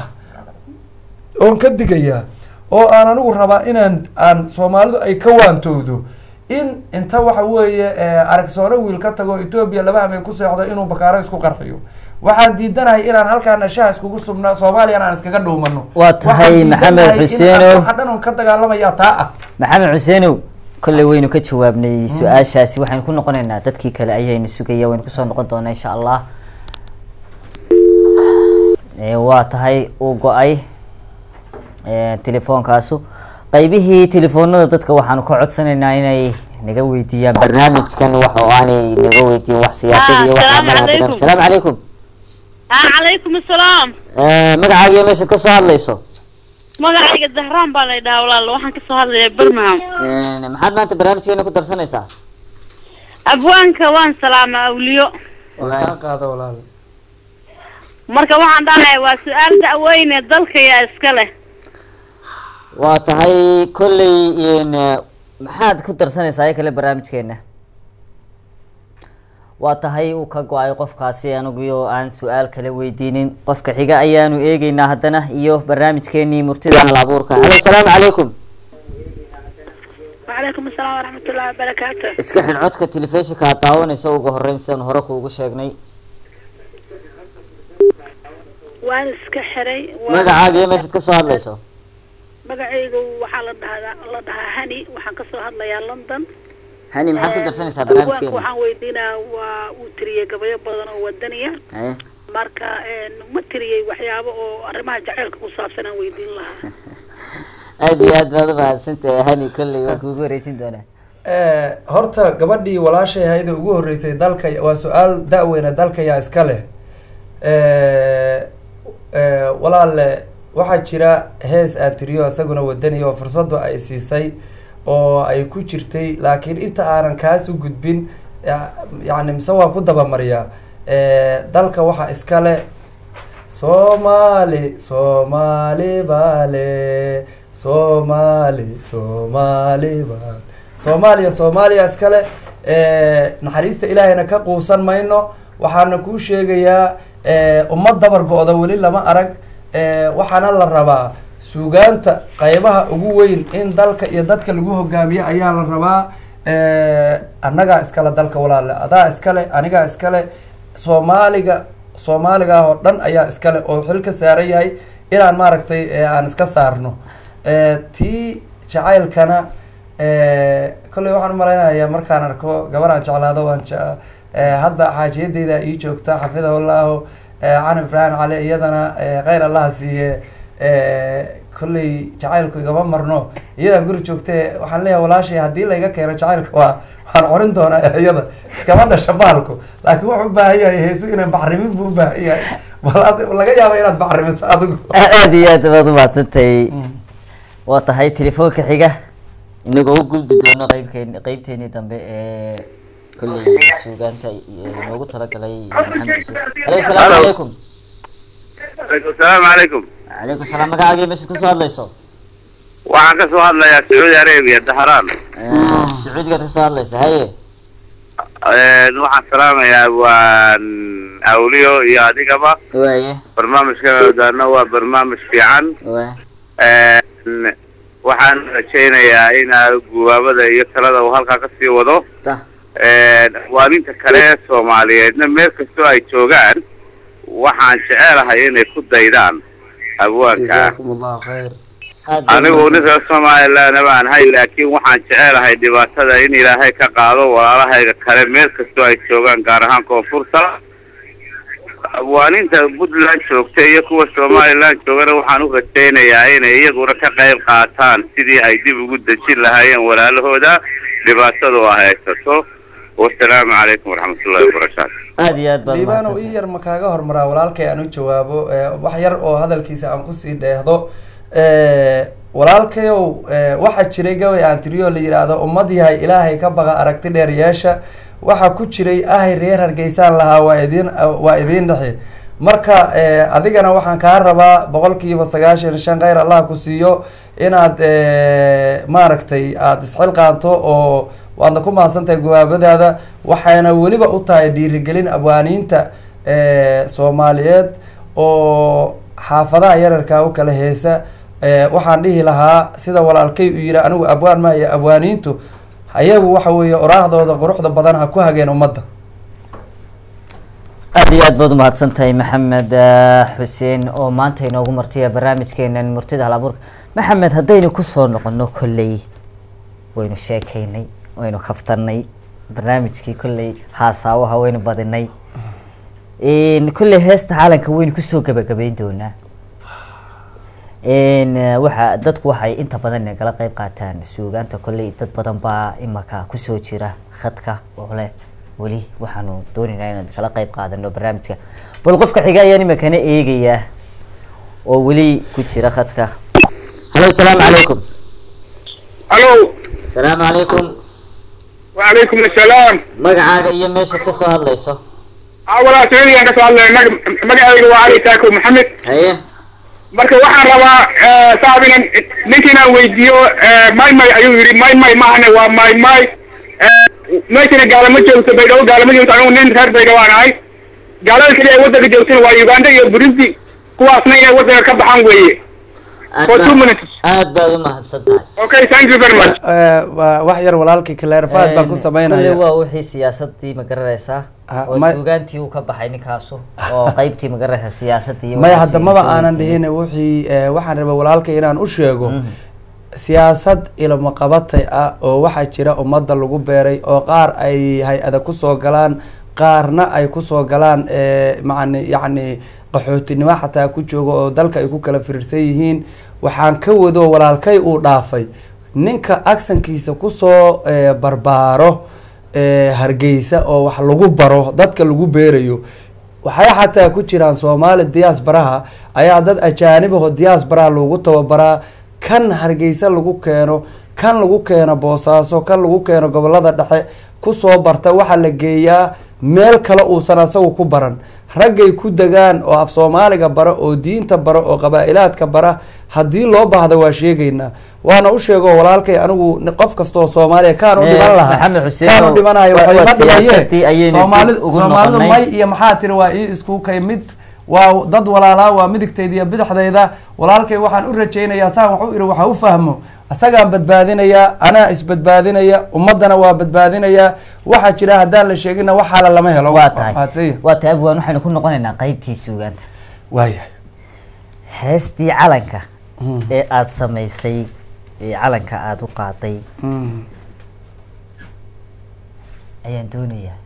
oon ka digayaa oo aan anigu rabaa inaan aan soomaalidu ay ka waantowdo in inta waxa weeye eh, aragsoone wiil ka tago etoobiya laba hameen ku seexdo inuu bakaaro isku qarxiyo waxaan diidanahay inaan halkaana shaha iskugu subnaa soomaaliyana aan iskaga dhowmano Waa tahay Waxaan Maxamed diidanahay in Xuseenow. waxa dhan oon ka dagaalamaya taa ah maxamed xuseenow kolley waynu ka jawaabnay su-aashaasi waxaynu ku noqonaynaa dadkii kale ayaynu sugaya waynu kusoo noqon doonaa insha allah Eh, waa tahay uu go-ay eh, telefoonkaasu qaybihii telefoonada dadka waxaanu ka codsanaynaa inay naga weydiiyaan barnaamijkan wax oo aanay naga weydiin wax siyaasad iyo wax Assalaamu amalaha badan calaykum. asalaamu calaykum ah calaykum assalaam Eh, magacaaga iyo meeshaad ka soo hadlayso magacayga zahraan baa la dhahaa walaal waxaan kasoo hadlayaa birmingham Eh, maxaad maanta barnaamijkeena ku darsanaysaa abwaanka waan salaamaa awliyo waa kaa qaada walaal marka waxaan dhahaya waa su-aal da'weyne dalka yaa iska leh waa tahay kolley n maxaad ku darsanaysaa ay kale barnaamijkeena waa tahay uu ka go-ay qofkaasi anigu aan su-aal kala weydiinin qofka xiga ayaanu eegeynaa haddana iyo barnaamijkeenii murtida hal abuurka halo asalaamu calaykum وعليكم السلام ورحمة الله وبركاته iska xidh codka telefishinka aad daawanaysa ugu horeyn sidaan hore kuugu sheegnay waan iska xiray magacaaga iyo meeshaad kasoo hadlayso magacaygu waxaa la dhahaa la dhahaa hani waxaan kasoo hadlayaa london hani maxaad ku darsanaysaa Abwaanka barnaamijkeena waxaan weydiinaa waa uu tiriyey gabayo badan oo wadaniya haye marka ma tiriyey waxyaabo oo arrimaha jaceylka ku saabsan aan weydiin lahaa aada iyo aad baad umahadsantahay hani kolley waan kuugu wareysin doonaa Eh, horta gabadhii walaashay ahayd oo ugu horreysay dalka waa su-aal da-weyne dalka yaa iska leh Eh, eh, walaalle waxaa jira hees aan tiriyo isaguna wadaniya oo fursadu ay siisay oo ay ku jirtay laakiin inta aanan kaas u gudbin ya- yacni mise waan ku dabamariyaa Eh, dalka waxaa iska leh soomaali soomaali baale soomaali soomaali baale soomaaliya soomaaliya iskale eh, naxariista ilaahayna ka quusan mayno waxaana kuu sheegayaa eh, ummad dabar go-da weli lama arag eh, waxaana la rabaa suugaanta qaybaha ugu weyn in dalka iyo dadka lagu hogaamiyo ayaa la rabaa eh, annagaa iskale dalka walaale adaa iskale anigaa iskale soomaaliga soomaaliga ah oo dhan ayaa iskale oo xil ka saaran yahay inaan maaragtay eh, aan iska saarno Eh, tii jacaylkana eh, kolley waxaan umalaynayaa markaan arko gabar aan jeclaado waan je- eh, hadda xaajiyadeyda ii joogta xafidahullahu eh, can ibrahim cali iyadana eh, kheyr allaha siiye eh, kolley jacaylku igama marno iyadaa guri joogte waxaan leeyahay walaashay haddii layga keeno jacaylka waa waxaan corin doonaa erayada iskama dhasha baalku laakiin wuxuu u baahan yahay heesu inaan bacrimin buu u baahan yahay bal ad- laga yaaba inaad bacrimiso adigu aada iyo aad baad umahadsantahay waa tahay telefoonka xiga inagoo u gudbi doono qeybkeen qeybteenii dambe ee kolley suugaanta inoogu talagalay maxamed xuseen halo asalaamu calaykum asalaamu calaykum calaykum salaam magacaaga iyo meeshaad kasoo hadlayso waxaan ka soo hadlayaa sacuudi arabia dahraan sacuudigaad kasoo hadlaysa haye waxaan salaamayaa waan awliyo iyo adigaba waaye barnaamijka daana waa barnaamij fiican waa waxaan rajaynayaa in gubaabada iyo talada uu halkaa kasii wado ta waaninta kale ee soomaaliyeedna meel kastoo ay joogaan waxaan jecelahay inay ku daydaan abwaanka jazaakum allahu khayr aad baad anigu umahadsan- ninka somalilandna baan hay laakiin waxaan jecelahay dhibaatada in ilaahay ka qaado walaalahayga kale meel kastoo ay joogaan gaar ahaan koonfurta waaninta puntland joogta iyo kuwa somaliland joogana waxaan u rajaynayaa inay iyaguna ka qayb qaataan sidii ay dib ugu dejin lahaayeen walaalahooda dhibaatada oo haysato wasalaamu calaykum waraxmatullahi wabarakaatu aad iyo aad baad liibano ii umahadsantahay yar ma kaaga hormaraa walaalkay aan u jawaabo eh, wax yar oo hadalkiisa aan kusii dheehdo Eh, walaalkayow eh, waxaa jiray gabay aan tiriyo la yidhaahdo ummad yahay ilaahay ka baqa aragti dheer yeesha waxaa ku jiray ahay reer hargeysaan lahaa waa idin waa idiin dhexe marka eh, adigana waxaan kaa rabaa boqolkiiba sagaashan iyo shan kheyr allah ku siiyo inaad eh, maaragtay aada isxilqaanto oo waadna ku mahadsantahay gubaabadaada waxayna weliba u tahay dhiirigelin abwaaniinta eh, soomaaliyeed oo xaafadaha yararkaa u kala heesa eh, waxaan dhihi lahaa sida walaalkay uu yihi anigu abwaan maayo abwaaniintu ayagu waxa weeye oraahdooda quruxda badan ha ku hageen ummadda aad iyo aad baad umahadsan tahay maxamed eh, xuseen oo maanta inoogu martaya barnaamijkeenan murtida hal abuurka maxamed haddaynu kusoo noqono kolley waynu sheekaynay waynu kaftanay barnaamijkii kolley haasaawaha waynu badinay n kolley heesta caalanka waynu kusoo gabagabeyn doonaa n waxa dadku waxay inta badan nagala qeyb qaataan suugaanta kolley dad badan baa imaka kusoo jira khadka oo leh weli waxaanu doonaynaa inaan kala qeyb qaadano barnaamijka bal qofka xiga ayaan imikana eegayaa oo weli ku jira khadka halo asalaamu calaykum الو asalaamu calaykum وعليكم السلام magacaaga iyo meeshaad kasoo hadlayso اولا سعودي aan kasoo hadlay magacayga waa cali taako maxamed haye marka waxaan rabaa saab inan ninka inaan weydiiyo may may ayuu yidhi may may maahane waa may may meeshana gaalama joogto baydhabo gaalama joogto anigu nin reer baydhabo aan ahay gaalada keliya ay waddanka joogtana waa uganda iyo burundi kuwaasna inay waddanka ka baxaan weeye aad For two baa- minutes. aad baad u mahadsan tahay okay thank you very much Eh, waa wax yar walaalkii clarified baan ku Een, sameynaya kulley waa wixii siyaasadii ma garanaysaa Ah, oo ma- suugaantii uu ka baxay ninkaasu oo qaybtii ma garanaysaa siyaasadii iyo maya waxaas hadda maba iyo aanan suugaantii. dhihin wixii eh, waxaan rabay walaalka inaan u sheego siyaasad ilmo qabatay ah oo waxaa jira ummadda lagu beeray oo qaar ay hay-ada kusoo galaan qaarna ay kusoo galaan eh, macni yacni qaxootinimo xataa ku jooga oo dalka ay ku kala firirsan yihiin waxaan ka wado walaalkay uu dhaafay ninka aksankiisa kusoo eh, barbaaro eh, hargeysa oo wax lagu baro dadka lagu beerayo waxay xataa ku jiraan soomaali diaasbaraha ayaa dad ajaanibaho diaasbaraha lagu tababaraa kan hargeysa lagu keeno kan lagu keeno boosaaso kan lagu keeno gobolada dhexe kusoo barta waxaa la geeyaa meel kale uusan asagu ku baran raggay ku degaan oo af soomaaliga bara oo diinta bara oo qabaa-ilaadka bara haddii loo baahda waa sheegaynaa waana u sheego walaalkay anigu ni- qof kasta oo soomaaliya kaan u Eh, dhiman lahaa Maxamed Xuseen kaan oo- u dhimanayo waa- waxay waa ma siyaasadii dhimayeen ayaynu Soomaali- ugu soomaalidu noqonay. may iyo maxaa tiri waa ii isku kay mid waa dad walaalaa waa midigtayda iyo bidixdayda walaalkay waxaan u rajaynayaa saan wax u iri waxa u fahmo asagaan badbaadinayaa anaa isbadbaadinaya ummadana waa badbaadinayaa waxaa jira haddaan la sheegina waxaala lama helo waa tahay mahadsan waa tahay abwaan waxaynu ku noqonaynaa qaybtii suugaanta waayahay heestii calanka ee aada samaysay ee calanka aada u qaaday Mm. ayaan doonayaa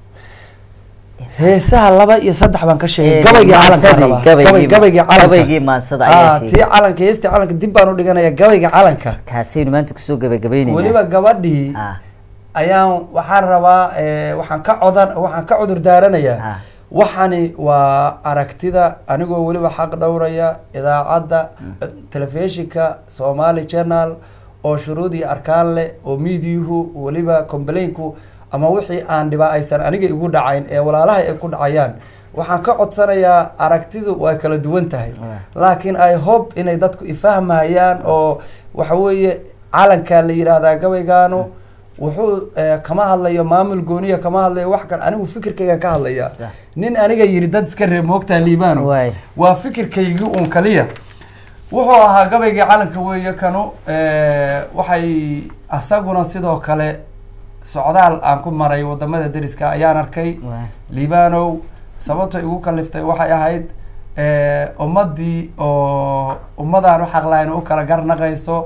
heesaha laba iyo saddex baan ka sheegay Eh, gabaygii maansadii, calanka rabaa. gabaygii Gabay- gabaygii ma- calanka gabaygii maansada ayaa Ah, sheegay. tii calanka heestii calanka dib baan u dhiganaya gabayga calanka kaasaynu maanta kusoo gabagabaynaynaa weliba gabadhii ah ayaan waxaan rabaa eh, waxaan ka codan waxaan ka cudur daaranayaa Ah. waxani waa aragtida anigoo weliba xaq dhowraya idaacadda telefishinka somali channel oo shuruud iyo arkaan leh oo miidiyuhu weliba complainku ama wixii aan dhibaa aysan aniga igu dhacayn ee walaalaha ay ku dhacayaan waxaan ka codsanayaa aragtidu waa kala duwan tahay laakiin i hope inay dadku ifahmayaan oo waxa weeye calankaa la yidhaahdaa gabaygaanu wuxuu eh, kama hadlayo maamul gooniya kama hadlayo wax kale anigu fikirkayga ka hadlaya Yeah. nin aniga yiri dad iska reeb moogtaa liibaano Waay. waa fikirkaygii uun kaliya wuxuu ahaa gabaygii calanka weeye kanu eh, waxay asaguna sidoo kale socdaal aan ku maray wadamada deriska ayaan arkay Waay. liibanow sababta igu kaliftay waxay ahayd eh, ummadii oo ummadaan u xaqlahayn u kala garnaqayso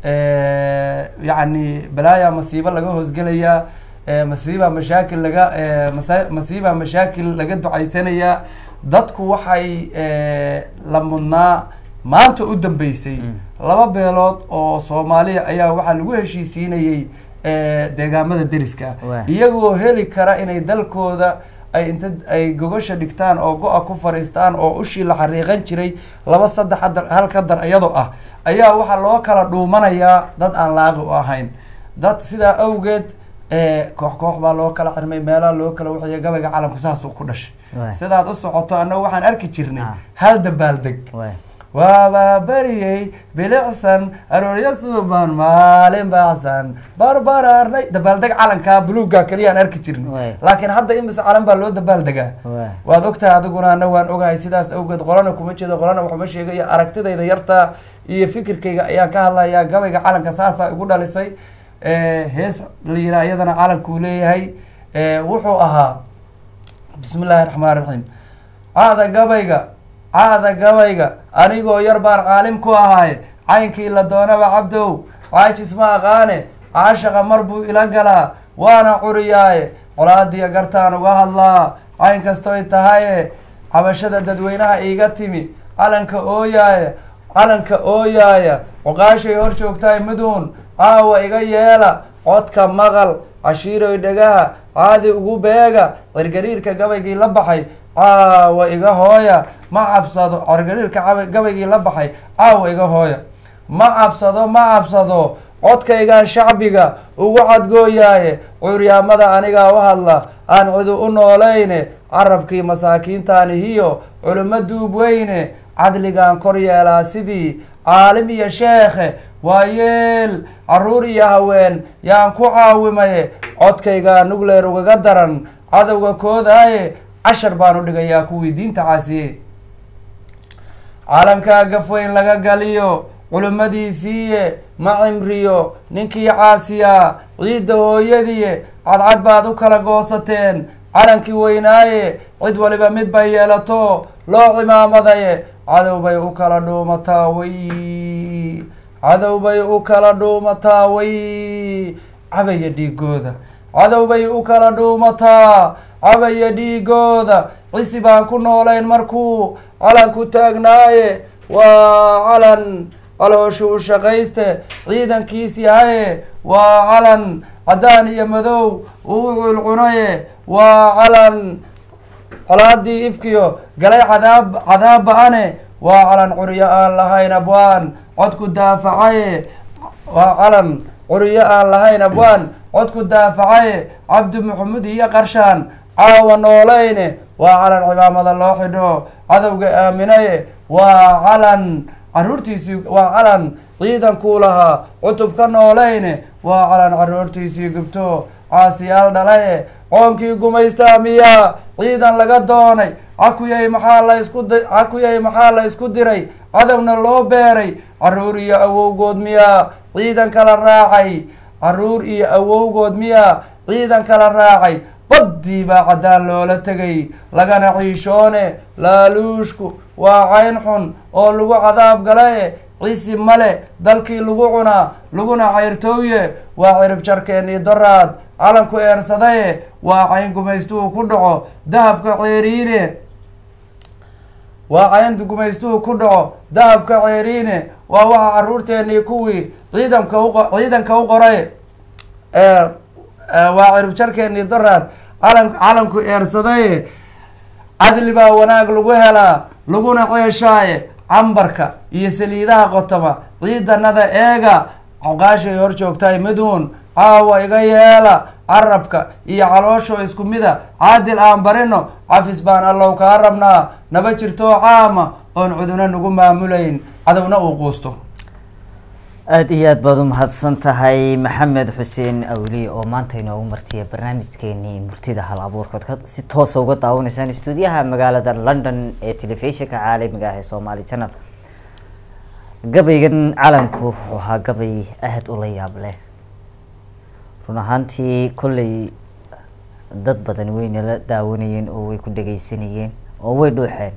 eh, yacni balaaya masiibo laga hoosgelayaa eh, masiibaa mashaakil laga eh, masa- masiibaa mashaakil laga ducaysanayaa dadku waxay eh, la mudnaa maanta u dambeysay laba beelood oo soomaaliya ayaa waxaa lagu heshiisiinayey eh, deegaamada deriska Waay. iyagoo heli kara inay dalkooda ay inta ay gogosha dhigtaan oo go-a ku fariistaan oo ushii la xariiqan jiray laba saddex hadar hal ka dar iyadoo ah ayaa waxaa loo kala dhuumanayaa dad aan laaqi u ahayn dad sidaa awgeed eh, koox koox baa loo kala xirmay meelaha loo kala waxiya gabayga calanku saasuu ku dhashay Waay. sidaad u socoto annaga waxaan arki jirnay Ah. hal dabaaldeg waay waabaa beriyey bilicsan arooryo suuban maalin baacsan barbaraarnay dabaaldeg calankaa buluugga keliyaan arki Waay. jirnay laakiin hadda imise calan baa loo dabaaldegaa waay waad ogtahay adiguna ana waan ogahay sidaas awgeed qolana kuma jeedo qolana waxuma sheegaya aragtidayda yarta iyo fikirkayga ayaan ka hadlayaa gabayga calanka saasaa igu dhalisay Eh, hees la yiraa iyadana calankuu leeyahay Eh, wuxuu ahaa bismi illaahi raxmaan raxiim caada gabayga caada gabayga anigoo yar baan caalim ku ahaaye caynkii la doonaba cabdow caajis ma aqaane caashaqa mar buu ila galaa waana curiyaaye colaadiya gartaan uga hadlaa cayn kastoy tahaye cabashada dadweynaha iiga timi calanka ooyaaya calanka ooyaaya cuqaashay hor joogtaay maduun caawa iga yeela codka maqal cashiiroy dhegaha caadi ugu beega cirgariirka gabaygii la baxay caawa iga hooya ma cabsado cirgariirka caba- gabaygii la baxay caawa iga hooya ma cabsado ma cabsado codkaygaan shacbiga ugu cadgooyaaye curyaamada anigaa u hadla aan cidu u noolayne carabkii masaakiintaanihiyo culimo duub weyne cadligaan kor yeelaa sidii caalim iyo sheekhe waa yeel caruur iyo haween yaan ku caawimaye codkayga nugleer ugaga daran cadowga koodaaye cashar baan u dhigayaa kuwii diinta caasiye caalamkaa gafweyn laga galiyo culimmadiisiiye ma cimriyo ninkii caasiyaa ciidda hooyadiye cadcad baad u kala goosateen calankii weynaaye cid waliba mid bay yeelato loo cimaamadaye cadow bay u kala dhuumataa way cadow bay u kala dhuumataa way cabaya dhiigooda cadow bay u kala dhuumataa cabaya dhiigooda cisi baan ku noolayn markuu calanku taagnaaye waa calan calooshu u shaqayste ciidankiis yahaye waa calan caddaan iyo madow uu culcunaye waa calan colaadii ifkiyo galay cadaab cadaab ba-ane waa calan curyo aan lahayn abwaan codku daafacaye waa calan curyo aan lahayn abwaan codku daafacaye cabdi maxamuud iyo qarshaan caawa noolayne waa calan cimaamada loo xidho cadowga aaminaye waa calan caruurtiisii waa calan ciidankuu lahaa cutub ka noolayne waa calan caruurtiisii gubto caasiyaal dhalaye qoonkii gumaystaa miyaa ciidan laga doonay cakuyay maxaa la isku di cakuyay maxaa la isku diray cadowna loo beeray caruur iyo awowgood miyaa ciidan kala raacay caruur iyo awowgood miyaa ciidan kala raacay baddii baa caddaan loola tegay lagana ciishoone laaluushku waa cayn xun oo lagu cadaab galaye cisi male dalkii lagu cunaa laguna cayrtooye waa cirib jarkeennii doraad calanku eersadaye waa cayn gumaystuhu ku dhaco dahabka ceeriine waa cayn gumaystuhu ku dhaco dahabka ceeriine waa waxa caruurteennii kuwii ciidanka uqo ciidanka u qoray waa cirib jarkeennii doraad calan calanku eersadaye cadli baa wanaag lagu helaa laguna ceeshaaye cambarka iyo saliidaha qotoma ciidanada eega coqaashay hor joogtahay midhuun caawa iga yeela carabka iyo caloosho isku mida caadil aan barino cafis baan allow kaa rabnaa naba jirtoo caama oon cuduna nagu maamulayn cadowna uu quusto aada iyo aad baad u mahadsan tahay maxamed xuseen awli oo maanta inoogu martiya barnaamijkeenii murtida hal abuurkood ka si toosa uga daawanaysaan stuudiyaha magaalada london ee telefishinka caalamiga ah ee somaali channel gabaygan calanku wuxuu ahaa gabay aada ula yaab leh run ahaantii kolley dad badan wayna la daawanayeen oo way ku dhegeysanayeen oo way dhuuxeen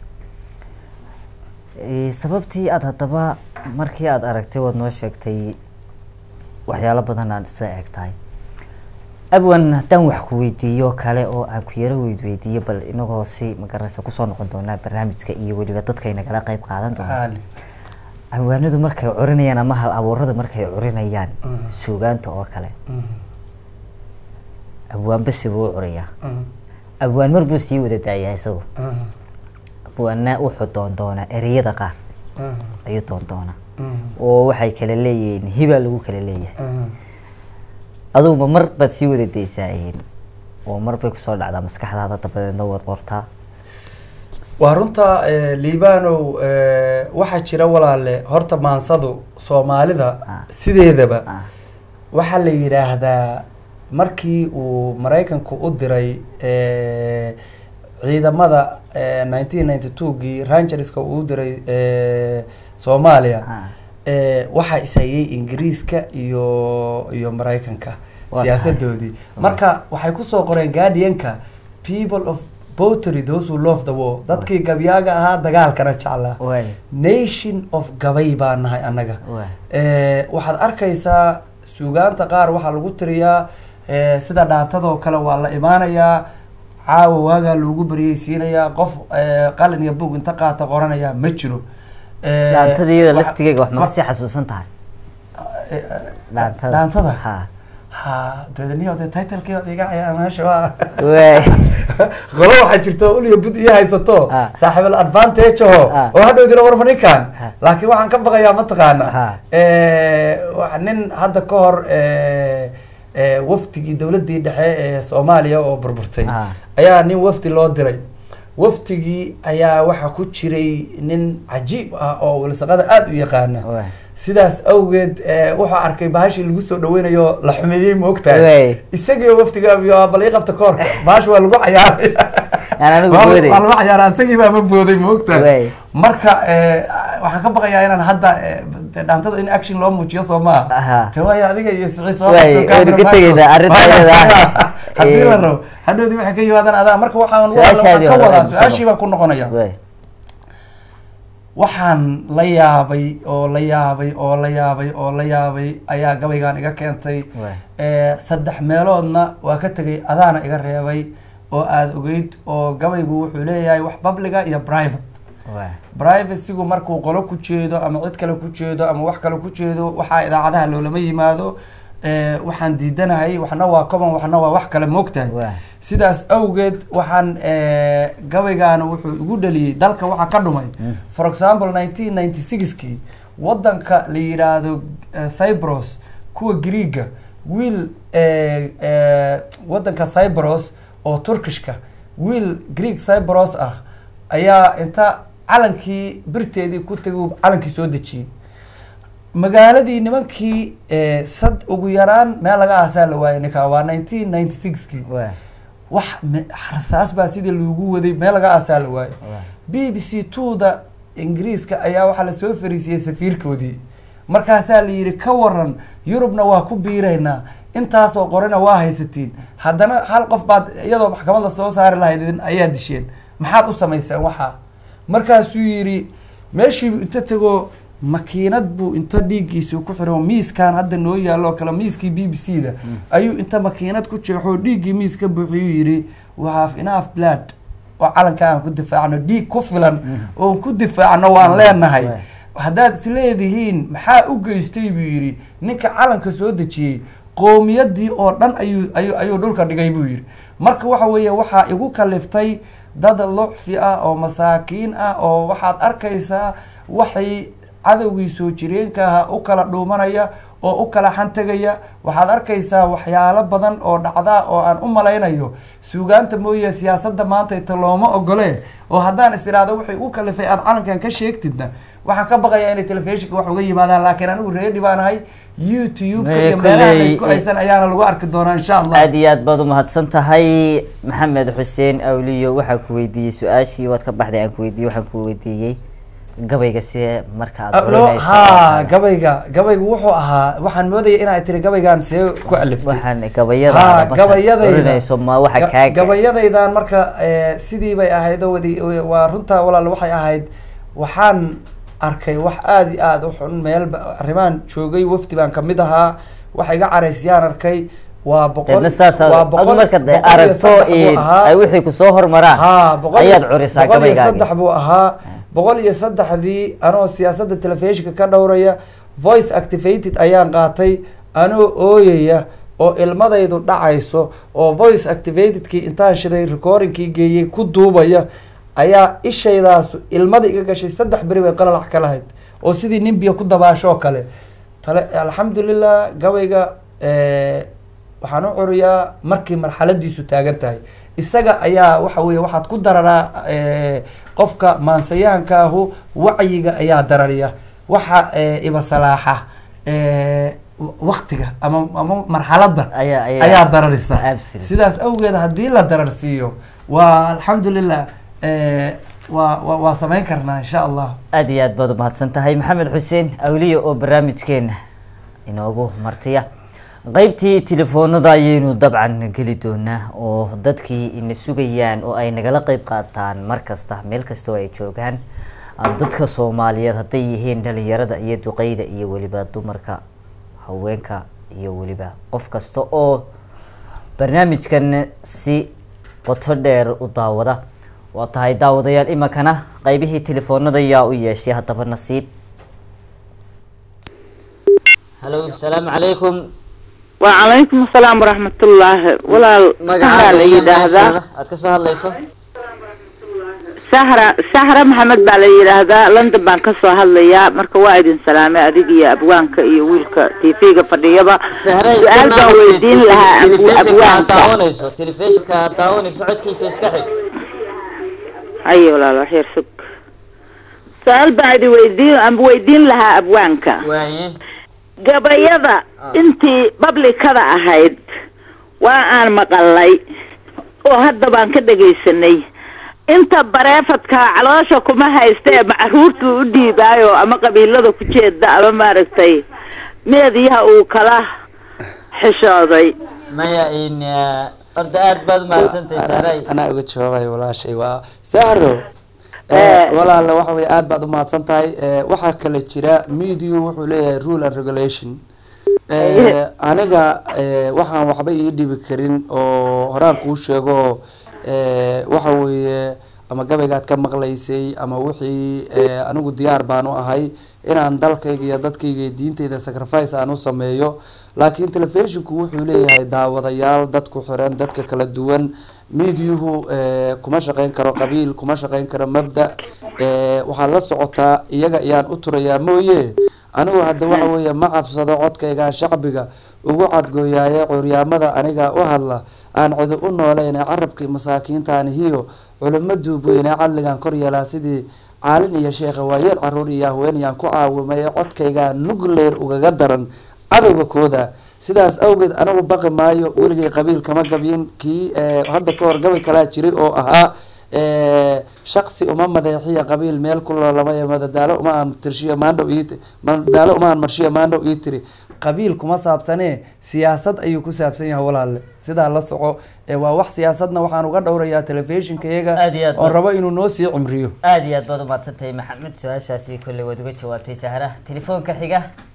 sababtii aada haddaba markii aada aragtay waad noo sheegtay waxyaalo badan aad isa eg tahay abwan haddaan wax ku weydiiyo kale oo aan ku yaro weydweydiiyo bal inagoo si magaraysa kusoo noqon doonaa barnaamijka iyo weliba dadkay nagala qeyb qaadan doonaa abwaanadu markay curinayaan ama hal abuuradu markay curinayaan suugaanta oo kale abwaan basi buu u curiyaa abwaan mar buu sii wada daayaa isagu abwaana wuxuu doondoonaa ereyada qaar ayuu doondoonaa oo waxay kala leeyihiin hibaa lagu kala leeyahay aduguba mar baad sii wada daysaa oo mar bay kusoo dhacdaa maskaxdaada dabadeedna waad qortaa waa runta liibanow waxaa jira walaale horta maansadu soomaalida sideedaba waxaa la yidhaahdaa markii uu maraykanku u diray ciidamada nineteen ninety two gii rangerska uu diray soomaaliya waxaa ishayay ingiriiska iyo iyo maraykanka siyaasadoodii marka waxay kusoo qoreen guardianka people of botry those who love the war dadkii gabyaaga ahaa dagaalkana jeclaa nation of gabay baa nahay annaga waxaad arkaysaa suugaanta qaar waxaa lagu tiriyaa sida dhaantadoo kale waa la imaanayaa caawa waagaa loogu baryeysiinayaa qof qalin iyo bug inta qaata qoranaya ma jiro dhaantadiyada laftigeega wax maga sii xasuusan tahay dhaantada dhaantada ha ha dadniyo de titlekii od iga caya meesha waa waay qolo waxaa jirto uliya bud iyo haysato Ah. saaxiibal advantage aho Ah. oo hadhow dira war fadhikan Ah. laakiin waxaan ka baqayaa mataqaana Ah. wa- nin hadda ka hor wafdigii dowladii dhexe ee soomaaliya oo burburtay Ah. ayaa nin wafdi loo diray wafdigii ayaa waxaa ku jiray nin cajiib ah oo walsaqada aada u yaqaana waay sidaas awgeed eh, wuxuu arkay bahashii lagu soo dhaweynayo la xumeeyey ma Wey. ogtahay isagiio waftiga iyo bal ii qabta koorka bahasha waa lagu cayaaray Aan anigu Waa- booday. waa lagu cayaaraa isagii baaba booday ma ogtahay Wey. marka eh, waxaan ka baqayaa inaan hadda eh, de- dhaantada in action loo muujiyo soo maaha Aha. te waayo adiga iyo siciid soo Wey, qabto waynu ka camera tegaynaa, master. arrinta Waa- iyada ah. haddii la Eh. rabo hadhowdii waxay ka yimaadaan adaa marka waxaan waa- Su-aashaadii waxaan ka hore wadaa aynu su-aashii soo- baan ku noqonaya Wey. waxaan la yaabay oo la yaabay oo la yaabay oo la yaabay ayaa gabaygan iga keentay Wey. Eh, saddex meeloodna waa ka tegay adaana iga reebay oo aada ogeyd oo gabaygu wuxuu leeyahay wax publica iyo private Wey. privacygu markuu qolo ku jeedo ama cid kale ku jeedo ama wax kale ku jeedo waxaa idaacadaha loolama yimaado Eh, waxaan diidanahay waxna waa common waxna waa wax kale moogtahay Waa. sidaas awgeed waxaan eh, gabaygaana wuxuu igu dhaliyey dalka waxaa ka dhumay for example nineteen ninety sixkii wadanka la yidhaahdo eh, cypros kuwa greega wiil eh, eh, wadanka cypros oo turkishka wiil greek cypros ah ayaa inta calankii birteedii ku tegay uu calankii soo dejiyey magaaladii nimankii eh, sad ugu yaraan meel laga aasaa la waayay ninkaa waa nineteen ninety sixkii Wey. wax me- rasaas baa sidii loogu waday meel laga aasaa la waayo b b c two da ingiriiska ayaa waxaa lasoo fariisiyey safiirkoodii markaasaa la yidhi ka waran yurubna waa ku biiraynaa intaasoo qorina waa haysatiin haddana hal qof baad iyadoo maxkamad la soo saari lahayd ayaa disheen maxaad u samayseen waxaa markaasuu yidhi meeshiibu inta tegoo makiinad buu inta dhiiggiisa ku xiro miiskan hadda noo yaalo oo kale miiskii b b c da ayuu inta makiinad ku jeexoo dhiiggii miis ka buuxiyuu yidhi we have enough blood oo calanka aan ku difaacno dhiig ku filan oon ku difaacno waan leenahay Waay. haddaad isleedihiin maxaa u geystay buu yidhi ninka calanka soo dejiyey qoomiyadii oo dhan ayuu ayuu ayuu dhulka dhigay buu yidhi marka waxa weeye waxaa igu kaliftay dad lucfi ah oo masaakiin ah oo waxaad arkaysaa waxay cadowgii soo jireenka ahaa u kala dhuumanaya oo u kala xantagaya waxaad arkaysaa waxyaalo badan oo dhacda oo aan u malaynayo suugaanta mooye siyaasadda maanta ita looma ogole oo haddaan is idhaahdo waxay u kalifay aad calankan ka sheegtidna waxaan ka baqayaa inay telefishinka wax uga yimaadaan laakiin anigu reedi baan ahay youtube-ka Mee iyo meelaha kolley, laysku haysan ayaana lagu arki doonaa insha allah aad iyo aad baad umahadsan tahay maxamed xuseen awliyo waxaa ku weydiiyey su-aashii waad ka baxday aan ku weydiiyey waxaan ku weydiiyey gabayga see marka aad Lo- oranayso oo ha kale. gabayga gabaygu wuxuu ahaa waxaan moodaya inay tiri gabaygan see ku aliftay waxaan gabayada ha markaad gabayadayda oranayso ma waxa Ga- kaaga gabayadaydan marka eh, sidii bay ahayd oo wadi waa runtaa walaal waxay ahayd waxaan arkay wax aada iyo aada u xun meel ba- arrimaan joogay wafdi baan kamid ahaa wax iga caraysiyaan arkay waa boqol deedna saas waa adu marka de boqol iyo aragto saddex buu in ahaa. ay wixii kusoo hormaraan ha boqol ayaad curisaa boqol iyo gabaygaagi saddex buu ahaa boqol iyo saddexdii anoo siyaasadda telefishinka ka dhowraya voice activated ayaan qaatay anoo ooyaya oo ilmadaydu dhacayso oo voice activatedkii intaan shiday recordingkii geeyey ku duubaya ayaa ishaydaas ilmada iga gashay saddex beri bay qalalax ka lahayd oo sidii nin biyo ku dabaashoo kale tale alxamdulilah gabayga eh, waxaan u curiyaa markii marxaladiisu taagan tahay isaga ayaa waxa weye waxaad ku dararaa eh, qofka maansayahankaahu wacyiga ayaa darariya waxa eh, ibasalaaxa eh, w- waktiga ama ama marxaladda Ayaa- ayaa- ayaa dararisa Absolutely. sidaas awgeed haddii la dararsiiyo waa alxamdulilah eh, waa waa- waa samayn karnaa insha allah aad iyo aad baad umahadsan tahay maxamed xuseen awliyo oo barnaamijkeena inoogu martiya qeybtii telefoonada ayaynu dabcan geli doonaa oo dadkii ina sugayaan oo ay nagala qeyb qaataan mar kasta meel kastoo ay joogaan dadka soomaaliyeed hadday yihiin dhalinyarada iyo duqeyda iyo weliba dumarka haweenka iyo weliba qof kasta oo barnaamijkan si qoto dheer u daawada waa tahay daawadayaal iminkana qeybihii telefoonada yaa u yeeshay haddaba nasiib halo asalaamu calaykum وعليكم السلام ورحمة الله ولا سهرة اللي يدهذا aad ka soo hadlayso سهرة سهرة محمد بالي يدهذا لندن بان كسو هالليا مركا وايدين سلامة أديك يا أبوانك يا ويلك تيفيقة فرديبا sahre سؤال بان ويدين لها أبو telefishinka aad أبوانك daawanayso telefishinka aad daawanayso codkiisa iska xig أي ولا لا خير سك su-aal baan idin weydiin ama weydiin lahaa abwaanka waaye gabayada intii bablikada ahayd waa aan maqalay oo hadda baan ka dhegaysanay inta bareefadka caloosha kuma haysta ee macruurtuu u dhiibaayo ama qabiilada ku jeeda ama maaragtay meediyaha uu kala xishooday maya in horta aada baad umahadsantahay saaray anaa uga jawaabayo walaashay waa sahro walaala waxa weye aada baad umahadsan tahay Eh, waxaa kale jira media wuxuu leeyahay rule and regulation Eh, aniga eh, waxaan waxba ii dhibi karin oo horaan kuu sheego eh, waxa weeye ama gabaygaad ka maqlaysay ama wixii eh, anigu diyaar baan u ahay inaan dalkayga iyo dadkayga iyo diintayda sacrifice aan u sameeyo laakiin telefishinku wuxuu leeyahay daawadayaal dadku xiran dadka kala duwan mediahu eh, kuma shaqeyn karo qabiil kuma shaqeyn karo mabda eh, waxaad la socotaa iyaga ayaan u turayaa mooye anigu hadda waxa weeye ma cabsado codkaygaan shacbiga ugu cadgooyaaye curyaamada aniga u hadla aan cido u nooleyn carabkii masaakiintaan hiyo culimo duubweyne cadligan kor yeelaa sidii caalin iyo sheekha waayeel caruur iyo haweenayaan ku caawimay codkaygaa nuclear ugaga daran cadowga kooda sidaas awgeed anigu baqi maayo weligay qabiil kama gabyin kii eh, hadda ka hor gabay kalaa jiray oo ahaa eh, shaksi uma madeexiya qabiil meel ku loolamaya madadaalo uma aan tirshiyo maandhow ii madadaalo uma aan marshiyo maandhow ii tiri qabiil kuma saabsanee siyaasad ayuu ku saabsan yahay walaalle sidaa la soco ee waa wax siyaasadna waxaan uga dhowrayaa telefishinka iyaga Aad iyo aad oon ba- rabo inuu noo sii cimriyo aada iyo aad baad umahadsantahay maxamed su-aashaasi kolley waad uga jawaabtay sahra telefoonka xiga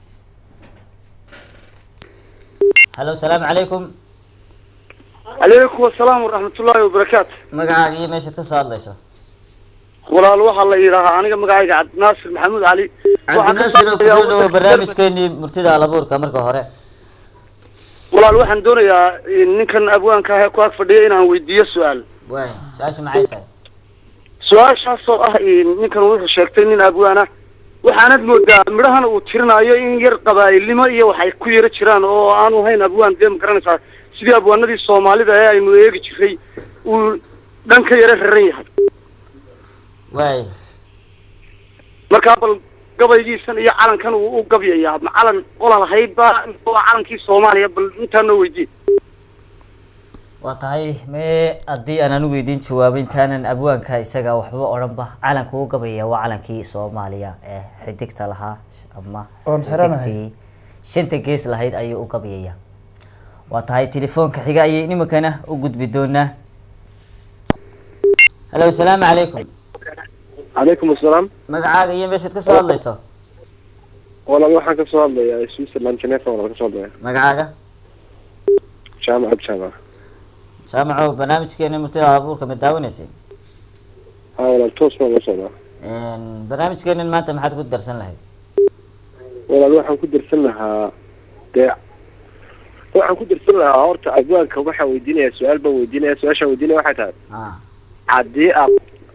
hallo salaamu calaykum calaykum asalaam waraxmatullaahi wabarakaatu magacaaga iyo meeshaad ka soo hadlayso walaal waxaa la yidhaahaa aniga magacayga cabdinaasir maxamuud cali cabdinaasir oo kusoo dhawo barnaamijkeenii murtida alabuurka marka hore walaal waxaan doonayaa ninkan abwaanka ah ee ku ag fadhiya inaan weydiiyo su-aal waay su-aasha maxay tahay su-aashaasoo ah ninkan wuxuu sheegtay nin abwaana waxaanad moodaa midhahana uu tirinayo in yar qabaa'ilnimo iyo waxay ku yaro jiraan oo aanu hayn abwaan dee ma garanaysaa sidii abwaanadii soomaalida ee aynu eegi jiray uu dhan ka yaro raran yahay waay markaa bal gabaygiisan iyo calankan uu u gabyayaa ma calan qola lahaydba waa calankii soomaaliya bal intaa noo weydiin waa tahay mee haddii aan anu weydiin jawaabo intaanan abwaanka isaga waxba odhanba calanka u gabaya waa calankii soomaaliya ee xidigta lahaa ama Oon xiranahay. xidigtii shanta gees lahayd ayuu u gabayaya waa tahay telefoonka xiga ayay nimankana u gudbi doonaa hallo asalaamu calaykum calaykum asalaam magacaaga iyo meeshaad ka soo hadlayso walaal waxaan kasoo hadlayaa switzerland geneva walaal kasoo hadlaya magacaaga jaamac ab jaamac jaamaco barnaamijkeena murtida abuurka ma daawanaysay ha walaal toos baan la socdaa barnaamijkeenan maanta maxaad ku darsan lahayd walaal waxaan ku dirsan lahaa dee waxaan ku dirsan lahaa horta abwaanka waxaan weydiinaya su-aal baan weydiinaya su-aashaan weydiinaya waxay tahay ah haddii aad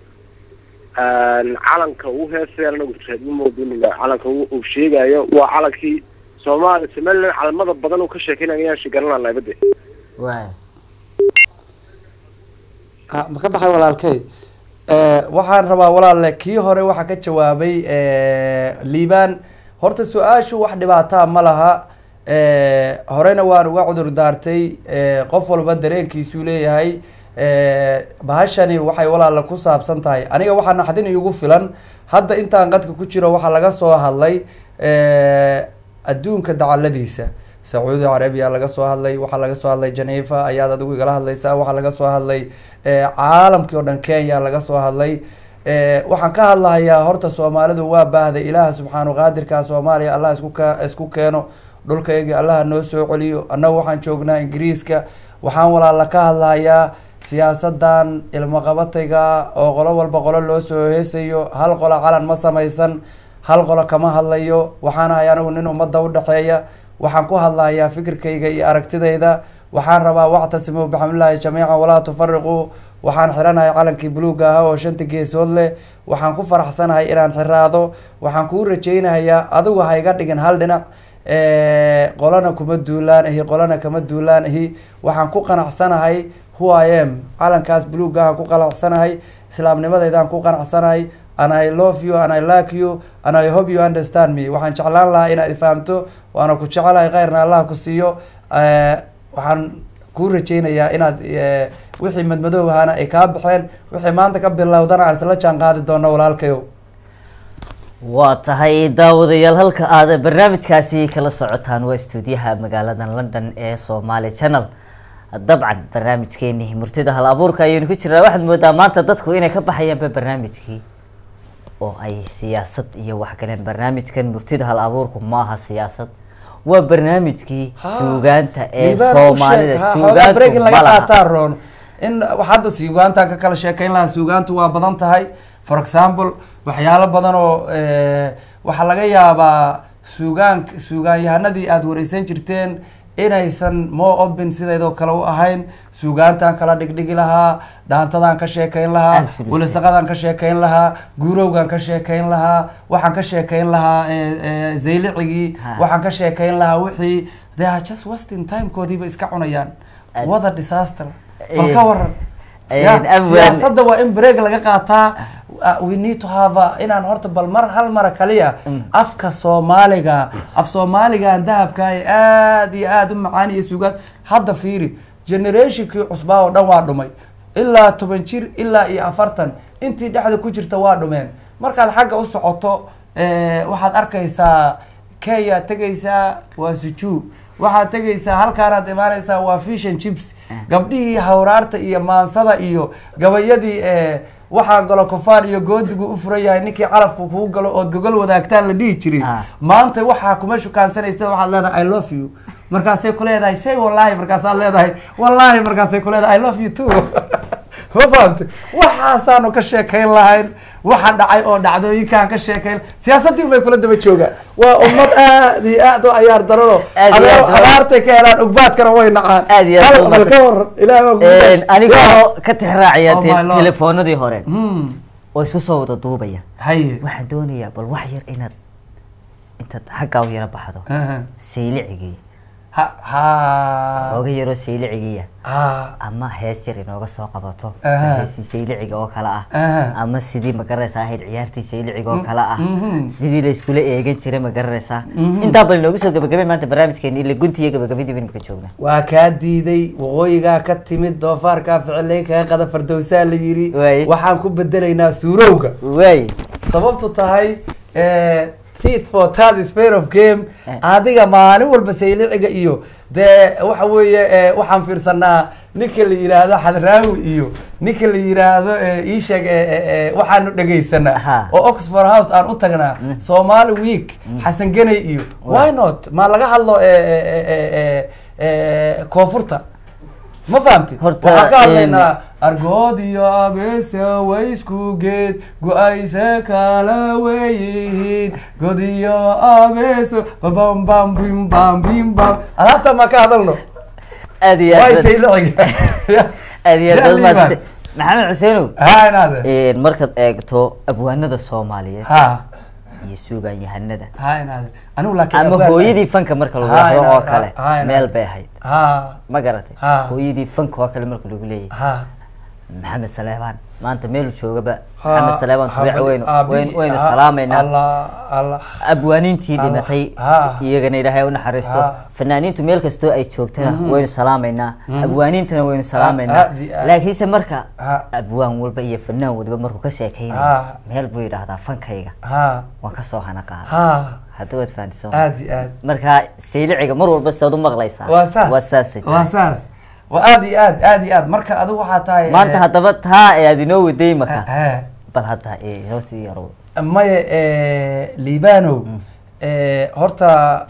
calanka uu heesay anagu reedmamooduniga calanka uu uu sheegayo waa calankii soomaali somaliland calamada badan uu ka sheekeynaya ayaan shigaran lahaa bade waay Ah, ma ka baxay walaalkay Eh, waxaan rabaa walaalle kii hore waxaa ka jawaabay eh, liibaan horta su-aashu wax dhibaataa ma laha Eh, horena waan uga cudur daartay Eh, qof walba dareenkiisuu leeyahay Eh, bahashani waxay walaalla ku saabsan tahay aniga waxaa naxdin iigu filan hadda intaan qadka ku jiro waxaa laga soo hadlay eh, adduunka dacaladiisa sacuudi carabiya laga soo hadlay waxaa laga soo hadlay geneva ayaad adigu igala hadlaysaa waxaa laga soo hadlay eh, caalamkii oo dhan kenya laga soo hadlay Eh, waxaan ka hadlahayaa horta soomaalidu waa baahday ilaaha subxaanu qaadirka soomaaliya allah isku ka isku keeno dhulkaygii allaha noo soo celiyo annagu waxaan joognaa ingiriiska waxaan walaala ka hadlahayaa siyaasadan ilmaqabatayga oo qolo walba qolo loo soo heesayo hal qolo calan ma samaysan hal qolo kama hadlayo waxaan ahay anigu nin ummadda udhexeeya waxaan ku hadlahayaa fikirkayga iyo aragtidayda waxaan rabaa wactasimuu bixamdillaahi jamiican walaa tufariquu waxaan xiranahay calankii buluuga ahaa oo shanta geesood leh waxaan ku faraxsanahay inaan xiraado waxaan kuu rajaynahayaa adigu ha iga dhigin hal dhinac Eh, qolana kuma duulaan ahi qolana kama duulaan ahi waxaan ku qanacsanahay who i am calankaas buluugahaan ku qanacsanahay islaamnimadeydaan ku qanacsanahay and i love you and i like you and i hope you understand me waxaan jeclaan lahaa inaad ifahamto waana ku jecelahay khayrna allah ku siiyo Eh, waxaan kuu rajeynayaa inaad eh, wixii madmadow ahaana ay kaa baxeen wixii maanta ka bilowdana aan isla jaan qaadi doono walaalkayow waa tahay daawadayaal halka aad barnaamijkaasi kala socotaan waa stuudiyaha magaalada london ee somaali channel dabcan barnaamijkeeni murtida hal abuurka ayaynu ku jirnaa waxaad moodaa maanta dadku inay ka baxayaanba barnaamijkii oo ay siyaasad iyo wax galeen barnaamijkan murtida hal abuurku maaha siyaasad waa barnaamijkii suugaanta ee soomaalida suugaantu break in suugaantu laga ma laha qaataa roon in wax hadda suugaantaan ka kala sheekeyn lahaa suugaantu waa badan tahay for example waxyaalo badan oo eh, waxaa laga yaabaa suugaan suugaanyahanadii aada wareysan jirteen inaysan more open sideedoo kale u ahayn suugaantaan kala dhigdhigi lahaa dhaantadaan ka sheekeyn lahaa Absolutely. wilisaqadaan ka sheekeyn lahaa guurowgaan ka sheekeyn lahaa waxaan ka sheekeyn lahaa eh, eh, zaylicigii Ha. waxaan ka sheekeyn lahaa wixii they are just wasting timekoodiiba iska cunayaan Ad- wada disaster Eh, bal ka waran eh, Ya, Abwan- siyaasadda waa in break laga qaataa Uh, we need to have a, inaan horta bal mar hal mara kaliya afka soomaaliga af soomaaligan dahabka ee aad iyo aad u macaan iyo suugaad hadda fiiri generationkii cusbaa oo dhan waa dhumay ilaa toban jir ilaa iyo afartan intii dhexda ku jirta waa dhumeen markaad xagga u socoto eh, waxaad arkaysaa kenya tegaysaa waa sujuu waxaad tegaysaa halkaanaad imaanaysaa waa fish and chips gabdhihii hawraarta iyo maansada iyo gabayadii eh, waxaa galo kofaan iyo goodigu u furan yahay ninkii calafku kuu galo ood gogol wadaagtaan la dhihi jiray Ah. maanta waxaa kuma shukaansanaysa waxaad leedahay i love you markaasay ku leedahay say wallahi markaasaad leedahay wallahi markaasay ku leedahay i love you too ma fahamte waxaasaanu ka sheekayn lahayn waxa dhacay oo dhacdooyinkaan ka sheekayn siyaasadii bay kula daba joogaan waa ummad aad iyo aad u ayaar darano Aad iyo aad u- abaartay ka helaan ugbaadkana way nacaan Aad iyo aad Hal- u bal ka mahadsan. waran ilaah baa kugu Een, dhashay. anigoo ka tixraacaya Oh te- my Lord. telefoonadii hore Hmm, oo isku soo wada duubaya haye waxaan doonayaa bal wax yar inaad intaad xaggaa u yara baxdo Aha. saylicigii ha ha xooga yaroo saylicigiiya ha ama hees yar inooga soo qabato Aha. heesii sayliciga oo kale ah Aha. ama sidii magaranaysaa ahayd ciyaartii sayliciga oo Mm, kale ah mhm. sidii la iskula eegan jiray magaranaysaa intaa bal inoogu soo gabagabay maanta barnaamijkeeni ila gunti iyo gabagabadii baynu ka joognaa waa kaa diiday waqooyigaa ka timid doofaarkaa ficilay kaga qada fardowsaa la yiri Waay. waxaan ku bedelaynaa suurowga waay sababtu tahay eh, tit for tat is fair of game Eh. adiga maalin walba sayliciga iyo dee waxa weeye eh, waxaan fiirsanaa ninka la yiraahdo xadraawi iyo ninka la yiraahdo eh, ii sheeg eh, eh, eh, waxaanu dhegaysanaa Aha. oo oxford house aan u tagnaa somali week xasan geney iyo why not ma laga hadlo eh, eh, eh, eh, eh, koonfurta ma fahamti Horta, waxaan ka een, hadlaynaa argood iyo abese way isku geed go-ayse kala weyihiin god iyo abeso babam bam bim bam bim bam alaabta ma ka hadalno aad iyo way aad sayliciga aad iyo aad Yaa baad liiban. mahadsantay. maxamed xuseenow ha inaade een, markaad eegto abwaanada soomaaliyeed ha iyo suugaan yahanada ha inaade anigu laakiin ama abwaan- hooyadii fanka marka lagu Ha, yahdo inaad- oo kale ha, inaad- meel bay ahayd ha ma garatay Ha. hooyadii fanka oo kale marka lagu leeyahay ha maxamed saleebaan maanta meelu joogaba ha maxamed saleebaan tubic ha, weynu aabihi- weynu- weynu ha, salaamaynaa allah allah abwaaniintii Allah. dhimatay Ha. iyagana ilaahay u naxariisto Ha. fanaaniintu meel kastoo ay joogtana waynu salaamaynaa abwaaniintana waynu Ha, salaamaynaa ha, di- ha. laakiinse marka Ha. abwaan walba iyo fanaan waliba markuu ka sheekaynayo Ha. meel buu yidhaahdaa fankayga ha waan kasoo hana qaada ha hadda waad fahanti soo aad iyo aad marka sayliciga mar walba saad u maqlaysaa waa saas waa saasay waa tahay. saas waa aad iyo aad aad iyo aad marka adigu waxaa tahay maanta eh, haddaba taa ee aad inoo waday maka eh, bal hadda ee hoosii yarow maya eh, liibanow eh, horta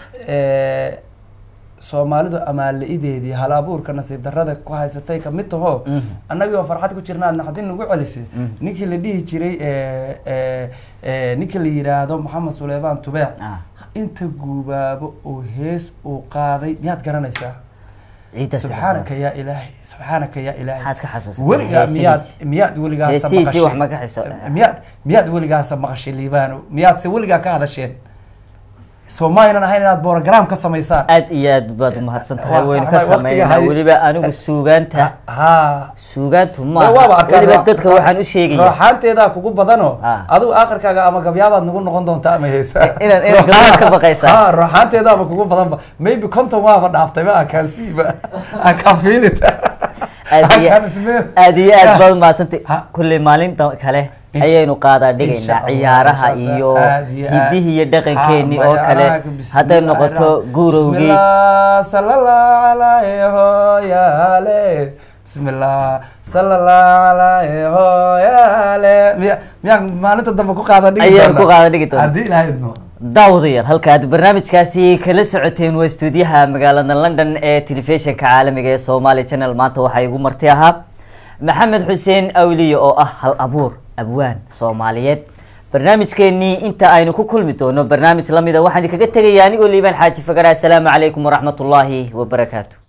eh, soomaalidu amaala-ideedii hal abuurka nasiib darrada ku haysatay kamid taho annagii oo farxad ku jirna aad naxdin nagu celisay ninkii la dhihi jiray eh, eh, eh, ninkii la yidhaahdo maxamed suleymaan tubeec Ah. inta guubaabo oo hees uu qaaday miyaad garanaysaa ciidda subxaanaka yaa ilaahay subxaanaka yaa ilaahay Maxaad ka xasuusatay weligaa miyaad heesihiisi? miyaad weligaasa Heesihiisi wax ma ka maqashay xiso- miyaad miyaad weligaasa maqashay liibano miyaadse weligaa ka hadasheen soo ma aynan ahayn inaad program ka samaysaan aad iyo aad baad umahadsan tahay Wa- waynu ka waqtiga sameynaa hay- weliba anigu suugaanta ha suugaantu Ma waaba maaha arkaan weliba roo- dadka waxaan u sheegaya rooxaanteedaa kugu badano Ah. adigu aakhirkaaga ama gabyaabaad nagu noqon doontaa ama heesa Inaan- inaan gabyaha ka baqaysaa. ha rooxaanteedaaba kugu badanba maybe conton waaba dhaaftay ma akaan siiba akaan fiilita aad iyo akaan ismeel aad iyo aad baad umahadsantay Ha. kulley maalinta kale Insha- ayaynu qaadaa Insha dhigaynaa Allah, ciyaaraha insha Allah. iyo Aad iyo aad. hidihii iyo dhaqankeenii Ha, oo kale bayaanaha, bismillah, hadday noqoto rahmaan. guurowgii bismillah sallallahu alayhi hooyaale bismillah sallallahu alayhi hooyaale miya miyaan maalinta dambe ku qaada dhigi Ayaan doonaa? ku qaada dhigi doonaa. haddii ilahay idmo daawadayaal halkaad barnaamijkaasi kala socoteen waa stuudiyaha magaalada london ee telefishinka caalamiga ee somali channel maanta waxaa igu marti ahaa maxamed xuseen awliye oo ah hal abuur abwaan soomaaliyeed barnaamijkeenii inta aynu ku kulmi doono barnaamij lamida waxaan idinkaga tegaya anigoo liibaan xaaji fagara asalaamu calaykum waraxmatullaahi wabarakaatu